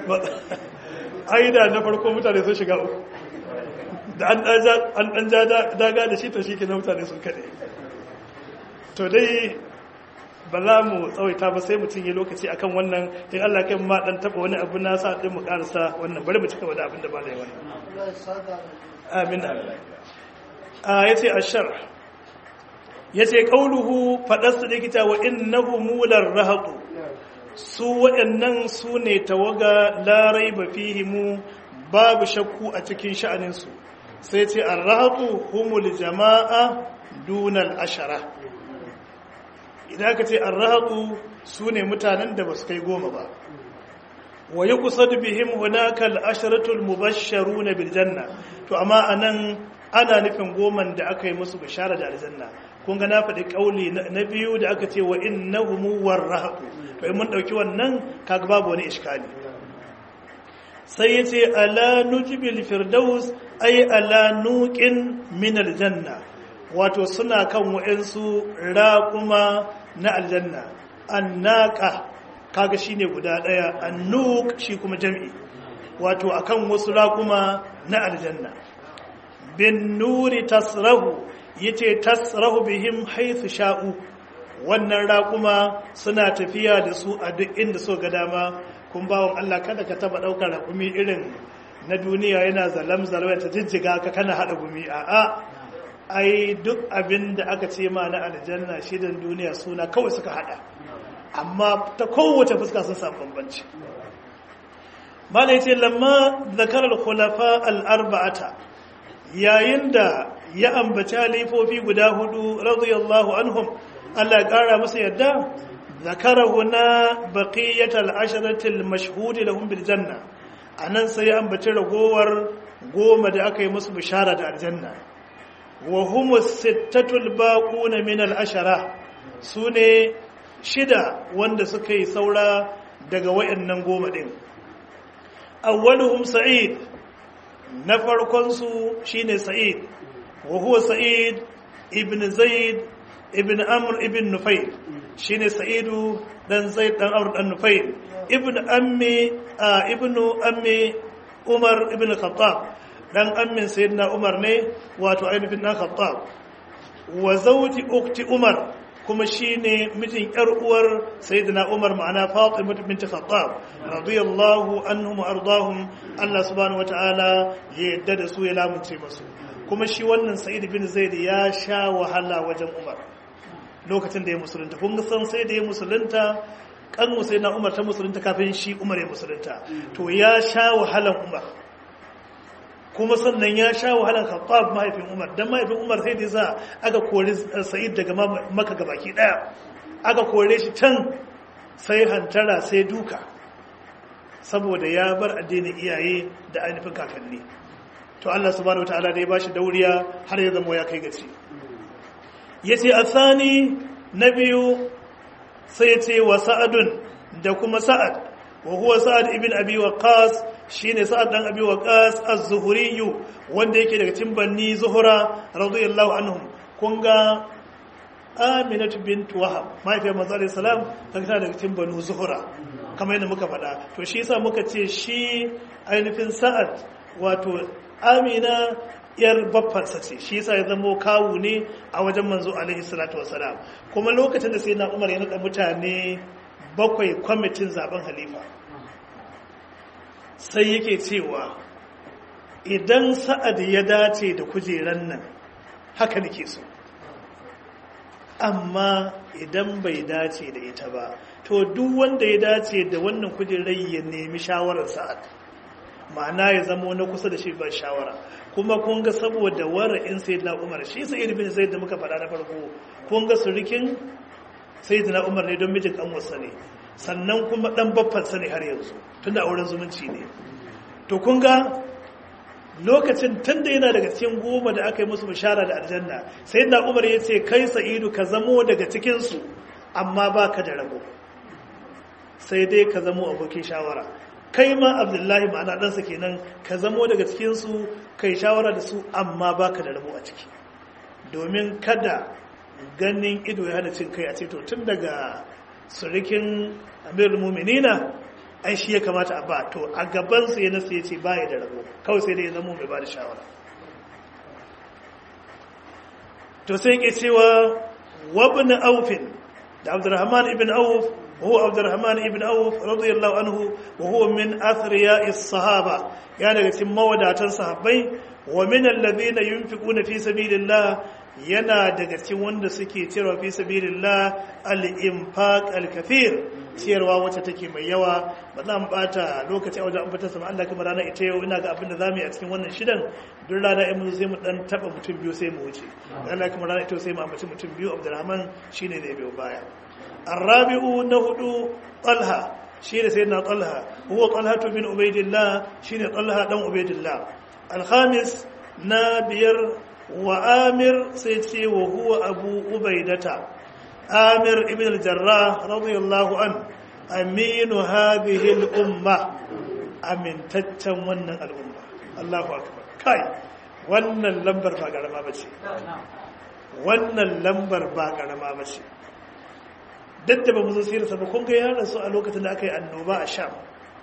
aida na farko mutane sun shiga uku da an ɗan ja daga da shi to shi ke na mutane sun kaɗe to dai ba za mu tsawaita ba sai mutum yi lokaci akan wannan in Allah kai ma dan taba wani abu na sa din mu karasa wannan bari mu cika da abin da ba da yawa amin a yace ashar yace qauluhu fadarsa da kita wa innahu mular rahatu su waɗannan su ne tawaga larai ba fihimu babu shakku a cikin sha'aninsu sai ce an rahatu humul jama'a dunal ashara idan aka ce an rahatu su ne mutanen da ba su kai goma ba wa yi kusa da bihim hunaka al'asharatul mubasharu na biljanna to amma a nan ana nufin goman da aka yi musu bishara da aljanna kun ga na faɗi ƙauli na biyu da aka ce wa innahumu warrahatu to in mun ɗauki wannan kaga babu wani iskali sai ya ce ala nujibil firdaus ay ala nuqin min aljanna wato suna kan wa'ansu raƙuma na aljanna annaka kaga shine guda ɗaya annuk shi kuma jam'i wato akan wasu raƙuma na aljanna bin nuri tasrahu yace tasrahu bihim haythu sha'u wannan raƙuma suna tafiya da su a duk inda so ga dama kun bawon Allah kada ka taba ɗaukar raƙumi irin na duniya yana zalam zalwaya ta jijjiga ka kana haɗa gumi a'a ai duk abin da aka ce ma na aljanna shidan duniya suna kawai suka haɗa amma ta kowace fuska sun samu bambanci malai ce lamma zakarar khulafa al-arba'ata yayin da ya ambaci halifofi guda hudu radiyallahu anhum Allah ya kara musu yadda zakara huna baqiyatal asharatil mashhud lahum bil janna anan sai ya ambaci ragowar goma da aka yi musu bishara da aljanna wa humus sittatul baquna min al ashara sune shida wanda suka yi saura daga wayannan goma din awwaluhum sa'id na farkon su shine sa'id wa huwa sa'id ibn zaid ibn amr ibn nufayl shine sa'idu dan zaid dan amr dan nufayl ibn ammi ibnu ammi umar ibn khattab dan ammin sayyidina umar ne wato ainihin dan khattab wa zawji ukti umar kuma shine mijin yar uwar sayyidina umar ma'ana fatima bint khattab radiyallahu anhum wa ardahum Allah subhanahu wataala ya yadda da su ya lamunce masu kuma shi wannan sa'id bin zaid ya sha wahala wajen umar lokacin da ya musulunta kun san sai da ya musulunta kan sai na umar ta musulunta kafin shi umar ya musulunta to ya sha wahalan umar kuma sannan ya sha wahalan khattab mahaifin umar dan mahaifin umar sai da za aka kori sa'id daga maka gabaki daya aka kore shi can sai hantara sai duka saboda ya bar addinin iyaye da ainihin kakanni to Allah subhanahu wataala da ya bashi dauriya har ya zama ya kai gaci yace asani na biyu sai yace wa sa'adun da kuma sa'ad wa huwa sa'ad ibn abi waqas shine sa'ad dan abi waqas az-zuhri wanda yake daga cikin banni zuhra radiyallahu anhum kun ga aminatu bint wahab mahaifiyar manzo alaihi salam kaga tana daga cikin banu zuhra kamar yadda muka faɗa to shi yasa muka ce shi ainihin sa'ad wato amina yar baffansa ce shi yasa ya zamo kawu ne a wajen manzo alaihi salatu wasalam kuma lokacin da sai na umar ya naɗa mutane bakwai kwamitin zaben halifa sai yake cewa idan sa'ad ya dace da kujeran nan haka nake so amma idan bai dace da ita ba to duk wanda ya dace da wannan kujerar ya nemi shawarar sa'ad ma'ana ya zama na kusa da shi ba shawara kuma kun ga saboda wara'in sayyidina umar shi sayyid bin zaid da muka faɗa na farko kun ga surikin sayyidina umar ne don mijin kan wasa ne sannan kuma dan baffan sa ne har yanzu tunda auren zumunci ne to kun ga lokacin tunda yana daga cikin goma da aka yi musu bishara da aljanna sayyidina umar ya ce kai sa'idu ka zamo daga cikin su amma baka da rabo sai dai ka zamo abokin shawara kai ma abdullahi ma'ana ɗansa kenan ka zamo daga cikinsu kai shawara da su amma baka da rabo a ciki domin kada ganin ido ya hana cin kai a ce to tun daga surikin amirul muminina ai shi ya kamata a ba to a gabansa ya nasu ya ce baya da rabo kawai sai dai ya zamo mai ba da shawara to sai ke cewa wabin aufin da abdurrahman ibn auf وهو عبد الرحمن ابن عوف رضي الله عنه وهو من أثرياء الصحابة يعني cikin mawadatan sahabbai wa min alladhina yunfiquna fi sabilillah yana daga cikin wanda suke cewa fi sabilillah al-infaq al-kathir ciyarwa wacce take mai yawa ba za mu bata lokaci a wajen ambata sama Allah kamar rana ita yau ina ga abin da zamu yi a cikin wannan shidan duk rana in mun sai mu dan taba mutum biyu sai mu wuce Allah kamar rana ita sai mu ambaci mutum biyu Abdulrahman shine zai biyo baya الرابع نهدو طلحة شين سيدنا طلحة هو طلحة بن عبيد الله شين طلحة بن عبيد الله الخامس نابير وآمر سيدي وهو أبو عبيدة آمر ابن الجراح رضي الله عنه أمين هذه الأمة أمين تتمنى الأمة الله أكبر كاي wannan lambar ba garama bace wannan lambar ba garama bace dadda ba mu zo sirarsa ba kun ga ya rasu a lokacin da aka yi annoba a sham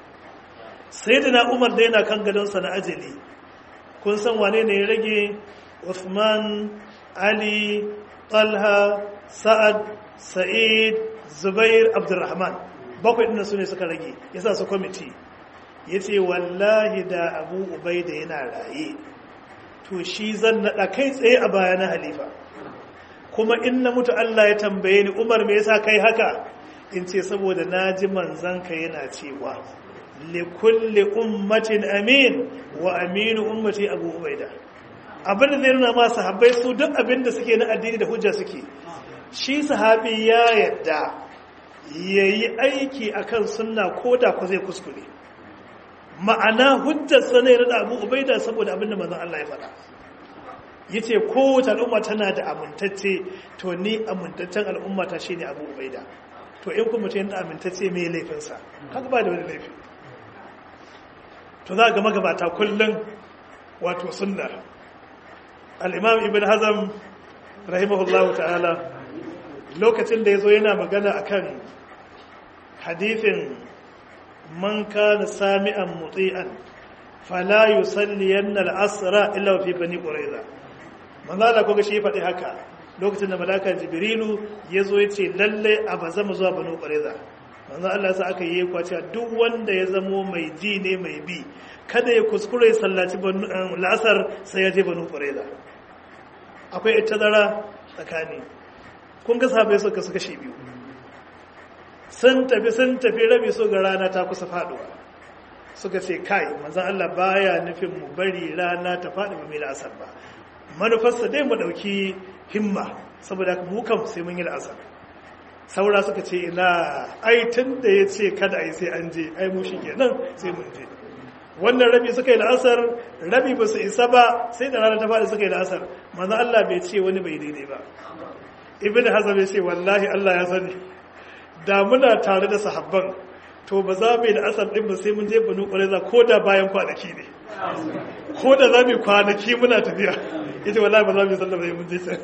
sai da na umar da yana kan gadonsa na ajali kun san wane ne ya rage Uthman ali talha sa'ad sa'id zubair abdurrahman bakwai ɗin su ne suka rage ya sa su kwamiti ya ce wallahi da abu ubai da yana raye to shi zan naɗa kai tsaye a baya na halifa kuma in na mutu Allah ya tambaye ni Umar me yasa kai haka in ce saboda naji manzanka yana cewa li kulli ummatin amin wa aminu ummati Abu Ubaida abin da zai nuna ma sahabbai su duk abin da suke na addini da hujja suke shi sahabi ya yadda yayi aiki akan sunna koda ko zai kuskure ma'ana hujjar sa ne da Abu Ubaida saboda abin da manzon Allah ya faɗa yace kowace al'umma tana da amintacce to ni amintaccen al'umma ta shine Abu Ubaida to in kuma mutum yana amintacce me laifin sa haka ba da wani laifi to za ga magabata kullun wato sunna al-Imam Ibn Hazm rahimahullahu ta'ala lokacin da yazo yana magana akan hadithin man kana sami'an muti'an fala yusalliyanna al-asra illa fi bani quraiza manzo Allah ko shi faɗi haka lokacin da malaka jibrilu yazo yace lalle a bazama zuwa bani quraiza manzo Allah sa aka yi kwace duk wanda ya zamo mai ji ne mai bi kada ya kuskure ya sallaci la'asar sai ya je bani quraiza akwai ittazara tsakani kun ga sahabbai suka suka shi biyu sun tafi sun tafi rabi so ga rana ta kusa faduwa suka ce kai manzan Allah baya nufin mu bari rana ta faɗi ba mai la'asar ba manufarsa dai mu ɗauki himma saboda mu kam sai mun yi la'asar saura suka ce ina ai tun da ya ce kada a yi sai an je ai mu shi kenan sai mun je wannan rabi suka yi la'asar rabi ba su isa ba sai da rana ta faɗi suka yi la'asar manzan Allah bai ce wani bai daidai ba ibn hazam ya ce wallahi Allah ya sani da muna tare da sahabban to ba za mu yi da asar ɗin ba sai mun je banu ƙwararra ko da bayan kwanaki ne ko da za mu yi kwanaki muna tafiya ita wallahi ba za mu yi sallar bai mun je can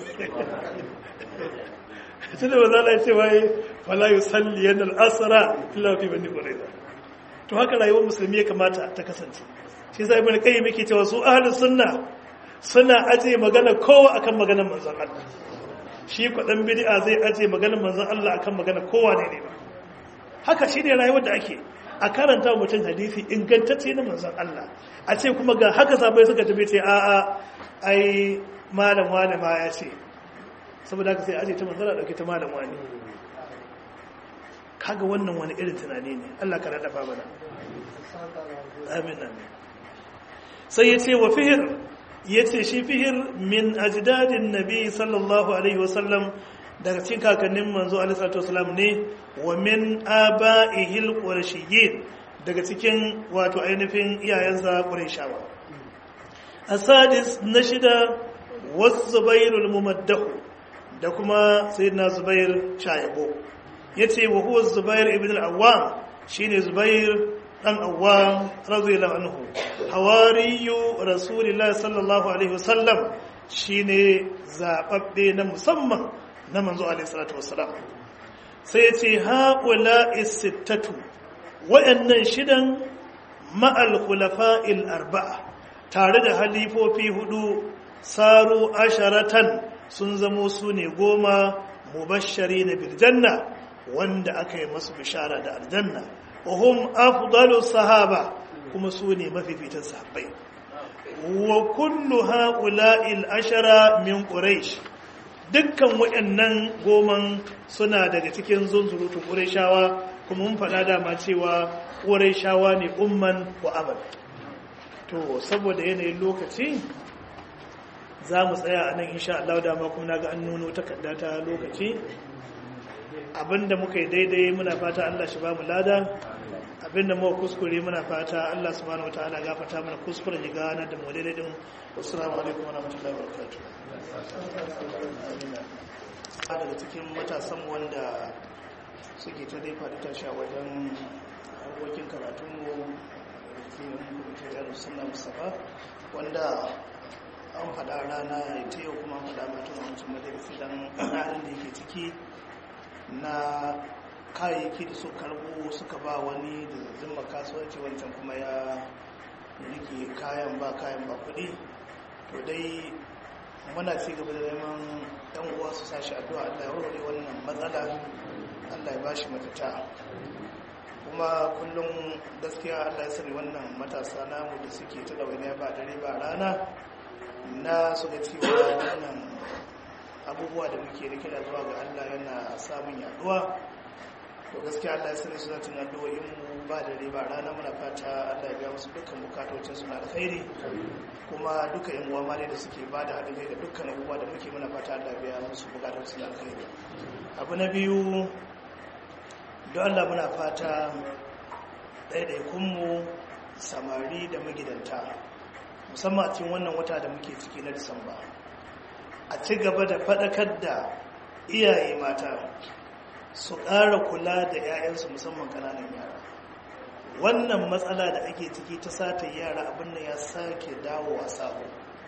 shi da ba za a ce waye wala yi salli yana al'asara illa fi bani ƙwararra to haka rayuwar musulmi ya kamata ta kasance shi sai ibn qayyim yake cewa su ahlus sunna suna aje magana kowa akan maganar manzon Allah shi kwaɗan bid'a zai aje maganar manzon Allah akan magana kowa ne ne ba haka shi ne rayuwar da ake a karanta mutum hadisi ingantacce na manzon Allah a ce kuma ga haka sabai suka tafi ce a'a ai malam wani ma ya ce saboda haka sai aje ta manzon Allah dauke ta malam wani kaga wannan wani irin tunani ne Allah ka rada mana amin amin sai ya ce wa fihir ya ce shi fihir min ajdadin nabi sallallahu alaihi wasallam daga cikin kakannin manzo alaihi salatu wasallam ne wa min aba'ihil qurashiyyin daga cikin wato ainihin iyayensa qurayshawa asadis na shida wasu zubairul mumaddahu da kuma sayyidina zubair shayabo yace wa huwa zubair ibn al-awwam shine zubair dan awwam radiyallahu anhu hawariyu rasulillahi sallallahu alaihi wasallam shine zababbe na musamman na manzo alaihi salatu wassalam sai yace haula is-sittatu wayannan shidan ma'al khulafa'il arba'a tare da halifofi hudu saru asharatan sun zamo su ne goma mubashari na biljanna wanda aka yi masu bishara da aljanna wahum afdalu sahaba kuma su ne mafifitan sahabbai wa kullu ha'ula'il ashara min quraish dukkan waɗannan goman suna daga cikin zunzurutun qurayshawa kuma mun faɗa dama cewa qurayshawa ne umman wa abad to saboda yanayin lokaci za mu tsaya a nan insha Allah dama kuma naga an nuno takarda ta lokaci abinda muka yi daidai muna fata Allah shi ba mu lada abinda muka kuskure muna fata Allah subhanahu wataala gafarta mana kuskuren ya gana da mu daidai din assalamu alaikum wa rahmatullahi wa barakatuh daga cikin matasan wanda suke ta dai faɗi tashi a wajen harkokin karatun mu da ke sunna mustafa wanda an faɗa rana ta yau kuma faɗa mutum a wancan majalisi don halin da yake ciki na kayayyaki da su karbo suka ba wani da zimma kasuwanci wancan kuma ya rike kayan ba kayan ba kuɗi to dai muna ci gaba da neman yan uwa su sashi addu'a Allah ya warware wannan matsala Allah ya bashi matata kuma kullum gaskiya Allah ya sani wannan matasa namu da suke ta ɗawainiya ba dare ba rana na su ga cewa wannan abubuwa da muke da kira zuwa ga Allah yana samun yaduwa to gaskiya Allah ya sani suna tun addu'o'in mu ba da riba rana muna fata Allah ya biya musu dukkan bukatocin su na alkhairi kuma duka yan uwa mare da suke ba da haɗin kai da dukkan abubuwa da muke muna fata Allah ya biya musu bukatocin su na alkhairi abu na biyu don Allah muna fata ɗaiɗaikun mu samari da magidanta musamman a cikin wannan wata da muke ciki na disamba a ci gaba da faɗakar da iyaye mata su ƙara kula da 'ya'yansu musamman ƙananan yara wannan matsala da ake ciki ta sata yara abin da ya sake dawo a sabo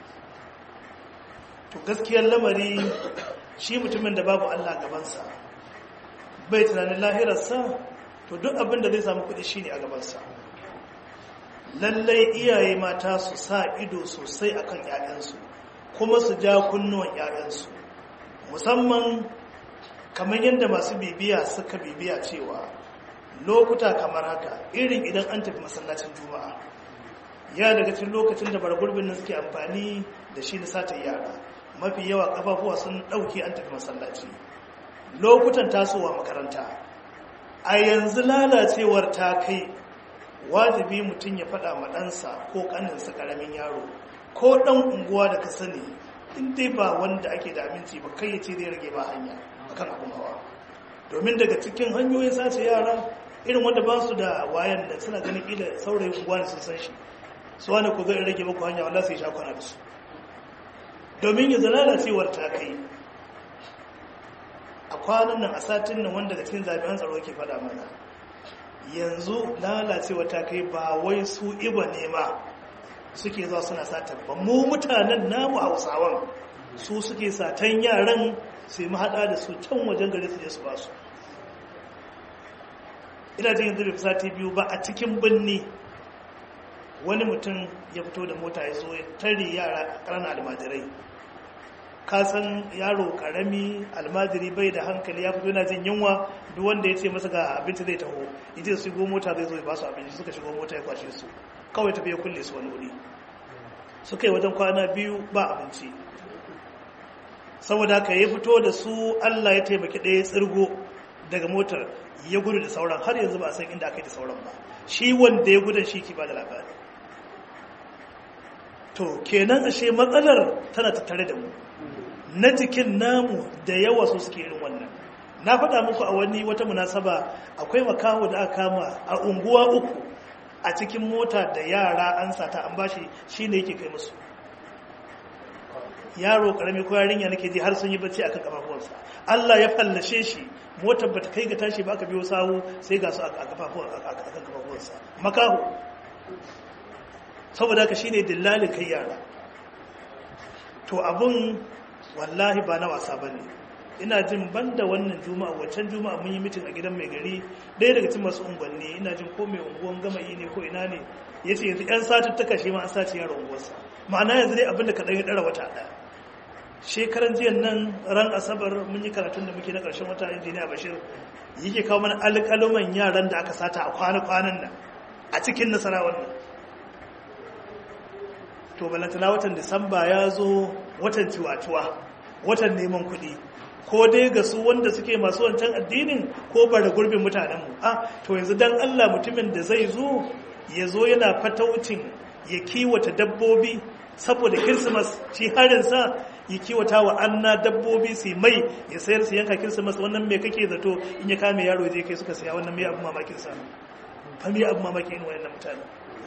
to gaskiyar lamari shi mutumin da babu allah gabansa bai tunanin lahirarsa to duk abin da zai samu kuɗi shi ne a gabansa lallai iyaye mata su sa ido sosai akan 'ya'yansu kuma su ja kunnuwan 'ya'yansu musamman kamar yadda masu bibiya suka bibiya cewa lokuta kamar haka irin idan an tafi masallacin juma'a ya daga cikin lokacin da bargurbin nan suke amfani da shi na sata yara mafi yawa kafafuwa sun ɗauke an tafi masallaci lokutan tasowa makaranta a yanzu lalacewar ta kai wajibi mutum ya faɗa ma ɗansa ko ƙaninsa ƙaramin yaro ko ɗan unguwa da ka sani in dai ba wanda ake da aminci ba kai ya ce zai rage ba hanya akan abin hawa domin daga cikin hanyoyin sace yara irin wanda ba su da wayan da suna ganin ƙila saurayin unguwa ne sun san shi su wani ku zai rage muku hanya wanda sai sha kwana da su domin ya lalacewar ta kai a kwanan nan a satin nan wanda daga cikin jami'an tsaro ke faɗa mana yanzu lalacewa ta kai ba wai su iba ne ma suke zuwa suna satan ba mu mutanen namu hausawan su suke satan yaran su yi mahaɗa da su can wajen gari su je su ba su ina jin yanzu bai sati biyu ba a cikin birni wani mutum ya fito da mota ya zo ya tare yara ƙaranar almajirai kasan yaro karami almajiri bai da hankali ya fito yana jin yunwa duk wanda ya ce masa ga abinci zai taho ita su shigo mota zai zo ya ba su abinci suka shigo mota ya kwashe su kawai tafiya kulle su wani wuri suka yi wajen kwana biyu ba abinci saboda haka ya fito da su allah ya taimaki ɗaya tsirgo daga motar ya gudu da sauran har yanzu ba a san inda aka yi da sauran ba shi wanda ya gudun shi ki ba da labari to kenan ashe matsalar tana tattare da mu na jikin namu da yawa su suke irin wannan na faɗa muku a wani wata munasaba akwai makaho da aka kama a unguwa uku a cikin mota da yara an sata an bashi shine yake kai musu yaro karami ko yarinya nake ji har sun yi bacci akan kafafuwansa Allah ya fallashe shi motar bata kai ga tashi ba aka biyo sawu sai ga su a akan kafafuwansa makaho saboda haka shine dillalin kai yara to abun wallahi ba na wasa bane ina jin banda wannan juma'a waccan juma'a mun yi mitin a gidan mai gari ɗaya daga cikin masu unguwanni ina jin ko mai unguwan gama ne ko ina ne ya ce yanzu 'yan satuttuka shi ma an sace yaro unguwarsa ma'ana yanzu dai abinda kaɗan ya ɗara wata ɗaya shekaran jiyan nan ran asabar mun yi karatun da muke na ƙarshen wata injiniya bashir yake kawo mana alƙaluman yaran da aka sata a kwana-kwanan nan a cikin nasara wannan to balantana watan disamba ya zo watan ciwatuwa watan neman kuɗi ko dai ga su wanda suke masu wancan addinin ko bara gurbin mutanenmu a to yanzu dan allah mutumin da zai zo ya zo yana fataucin ya kiwata dabbobi saboda kirsimas shi harinsa ya kiwata wa anna dabbobi su mai ya sayar su yanka kirsimas wannan mai kake zato in ya kame yaro je kai suka saya wannan mai abu mamakin sa fa mai abu mamakin wayannan mutane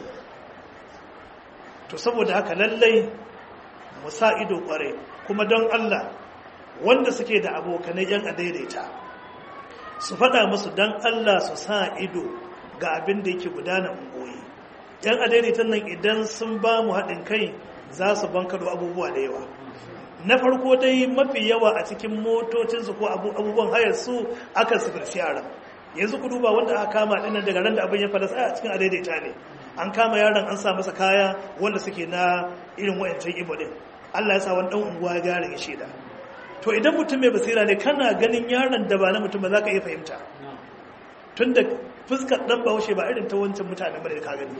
to saboda haka lallai mu sa ido kware kuma don Allah wanda suke da abokanai yan adaidaita su faɗa musu don Allah su sa ido ga abin da yake gudana ungoyi yan adaidaitan nan idan sun ba mu haɗin kai za su bankado abubuwa da yawa na farko dai mafi yawa a cikin motocinsu ko abubuwan hayar su aka sifirci yaran yanzu ku duba wanda aka kama ɗin daga ran da abin ya fada sai a cikin adaidaita ne an kama yaron an sa masa kaya wanda suke na irin wayancan ibo din Allah ya sa wani dan unguwa ya gara ya sheda to idan mutum mai basira ne kana ganin yaron da ba na mutum ba za ka iya fahimta tunda fuskar dan bahaushe ba irin ta wancan mutane bane da ka gani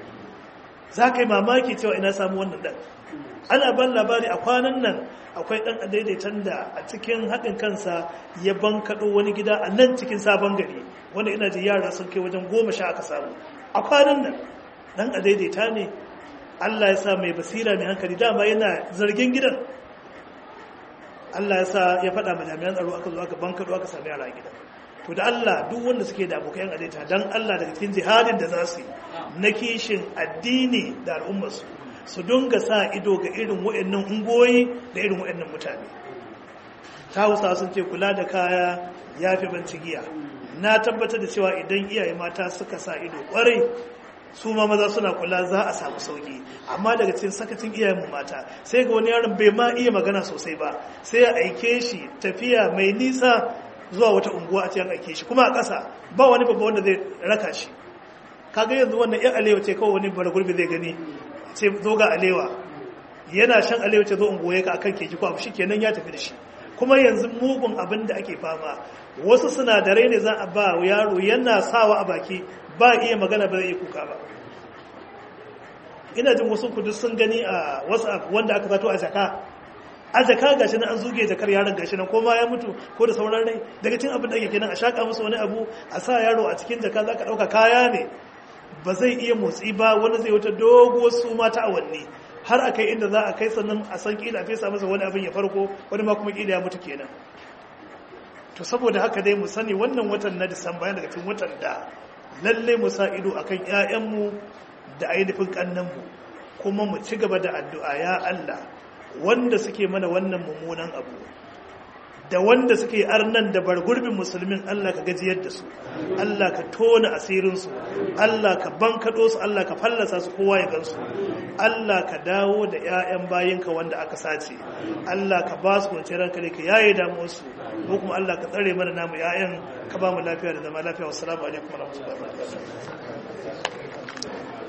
za ka yi mamaki cewa ina samu wannan dan ana ban labari a kwanan nan akwai dan daidaitan da a cikin haɗin kansa ya bankaɗo wani gida a nan cikin sabon gari wanda ina ji yara sun kai wajen goma sha aka samu a kwanan nan dan a daidaita ne Allah ya sa mai basira mai hankali dama yana zargin gidan Allah ya sa ya faɗa ma jami'an tsaro aka zo aka bankaɗo aka sami yara a gidan to da Allah duk wanda suke da abokan adaita dan Allah daga cikin jihadin da za su yi na kishin addini da al'ummarsu su dunga sa ido ga irin waɗannan ungoyi da irin waɗannan mutane ta hausa sun ce kula da kaya ya fi banci giya na tabbatar da cewa idan iyaye mata suka sa ido kwarai su ma maza suna kula za a samu sauki amma daga cikin sakacin iyayenmu mata sai ga wani yaron bai ma iya magana sosai ba sai ya aike shi tafiya mai nisa zuwa wata unguwa a cikin aike shi kuma a ƙasa ba wani babba wanda zai raka shi kaga yanzu wannan yan alewa ce kawai wani bara gurbi zai gani ce zo ga alewa yana shan alewa ce zo unguwa ka akan keji ko abu shi kenan ya tafi da shi kuma yanzu mugun abin da ake fama wasu sinadarai ne za a ba yaro yana sawa a baki ba iya magana ba zai iya kuka ba ina jin wasu kudu sun gani a whatsapp wanda aka zato a jaka a jaka gashi nan an zuge jakar yaron gashi nan ko ma ya mutu ko da sauran rai daga cin abin da ake kenan a shaka musu wani abu a sa yaro a cikin jaka za ka ɗauka kaya ne ba zai iya motsi ba wani zai wata doguwar su mata awanni har a kai inda za a kai sannan a san kila fesa masa wani abin ya farko wani ma kuma kila ya mutu kenan to saboda haka dai mu sani wannan watan na disamba yana daga cikin watan da lalle mu sa ido akan ƴaƴanmu da ainihin kannanmu kuma mu ci gaba da addu'a ya Allah wanda suke mana wannan mummunan abu da wanda suke arnan da bargurbin musulmin Allah ka gajiyar da su Allah ka tona asirinsu Allah ka bankaɗo su Allah ka fallasa su kowa ya gansu Allah ka dawo da 'ya'yan bayinka wanda aka sace Allah ka ba su kwanciyar hankali ka yaye damuwarsu ko kuma Allah ka tsare mana namu 'ya'yan ka ba mu lafiya da zama lafiya wassalamu alaikum warahmatullahi wabarakatuh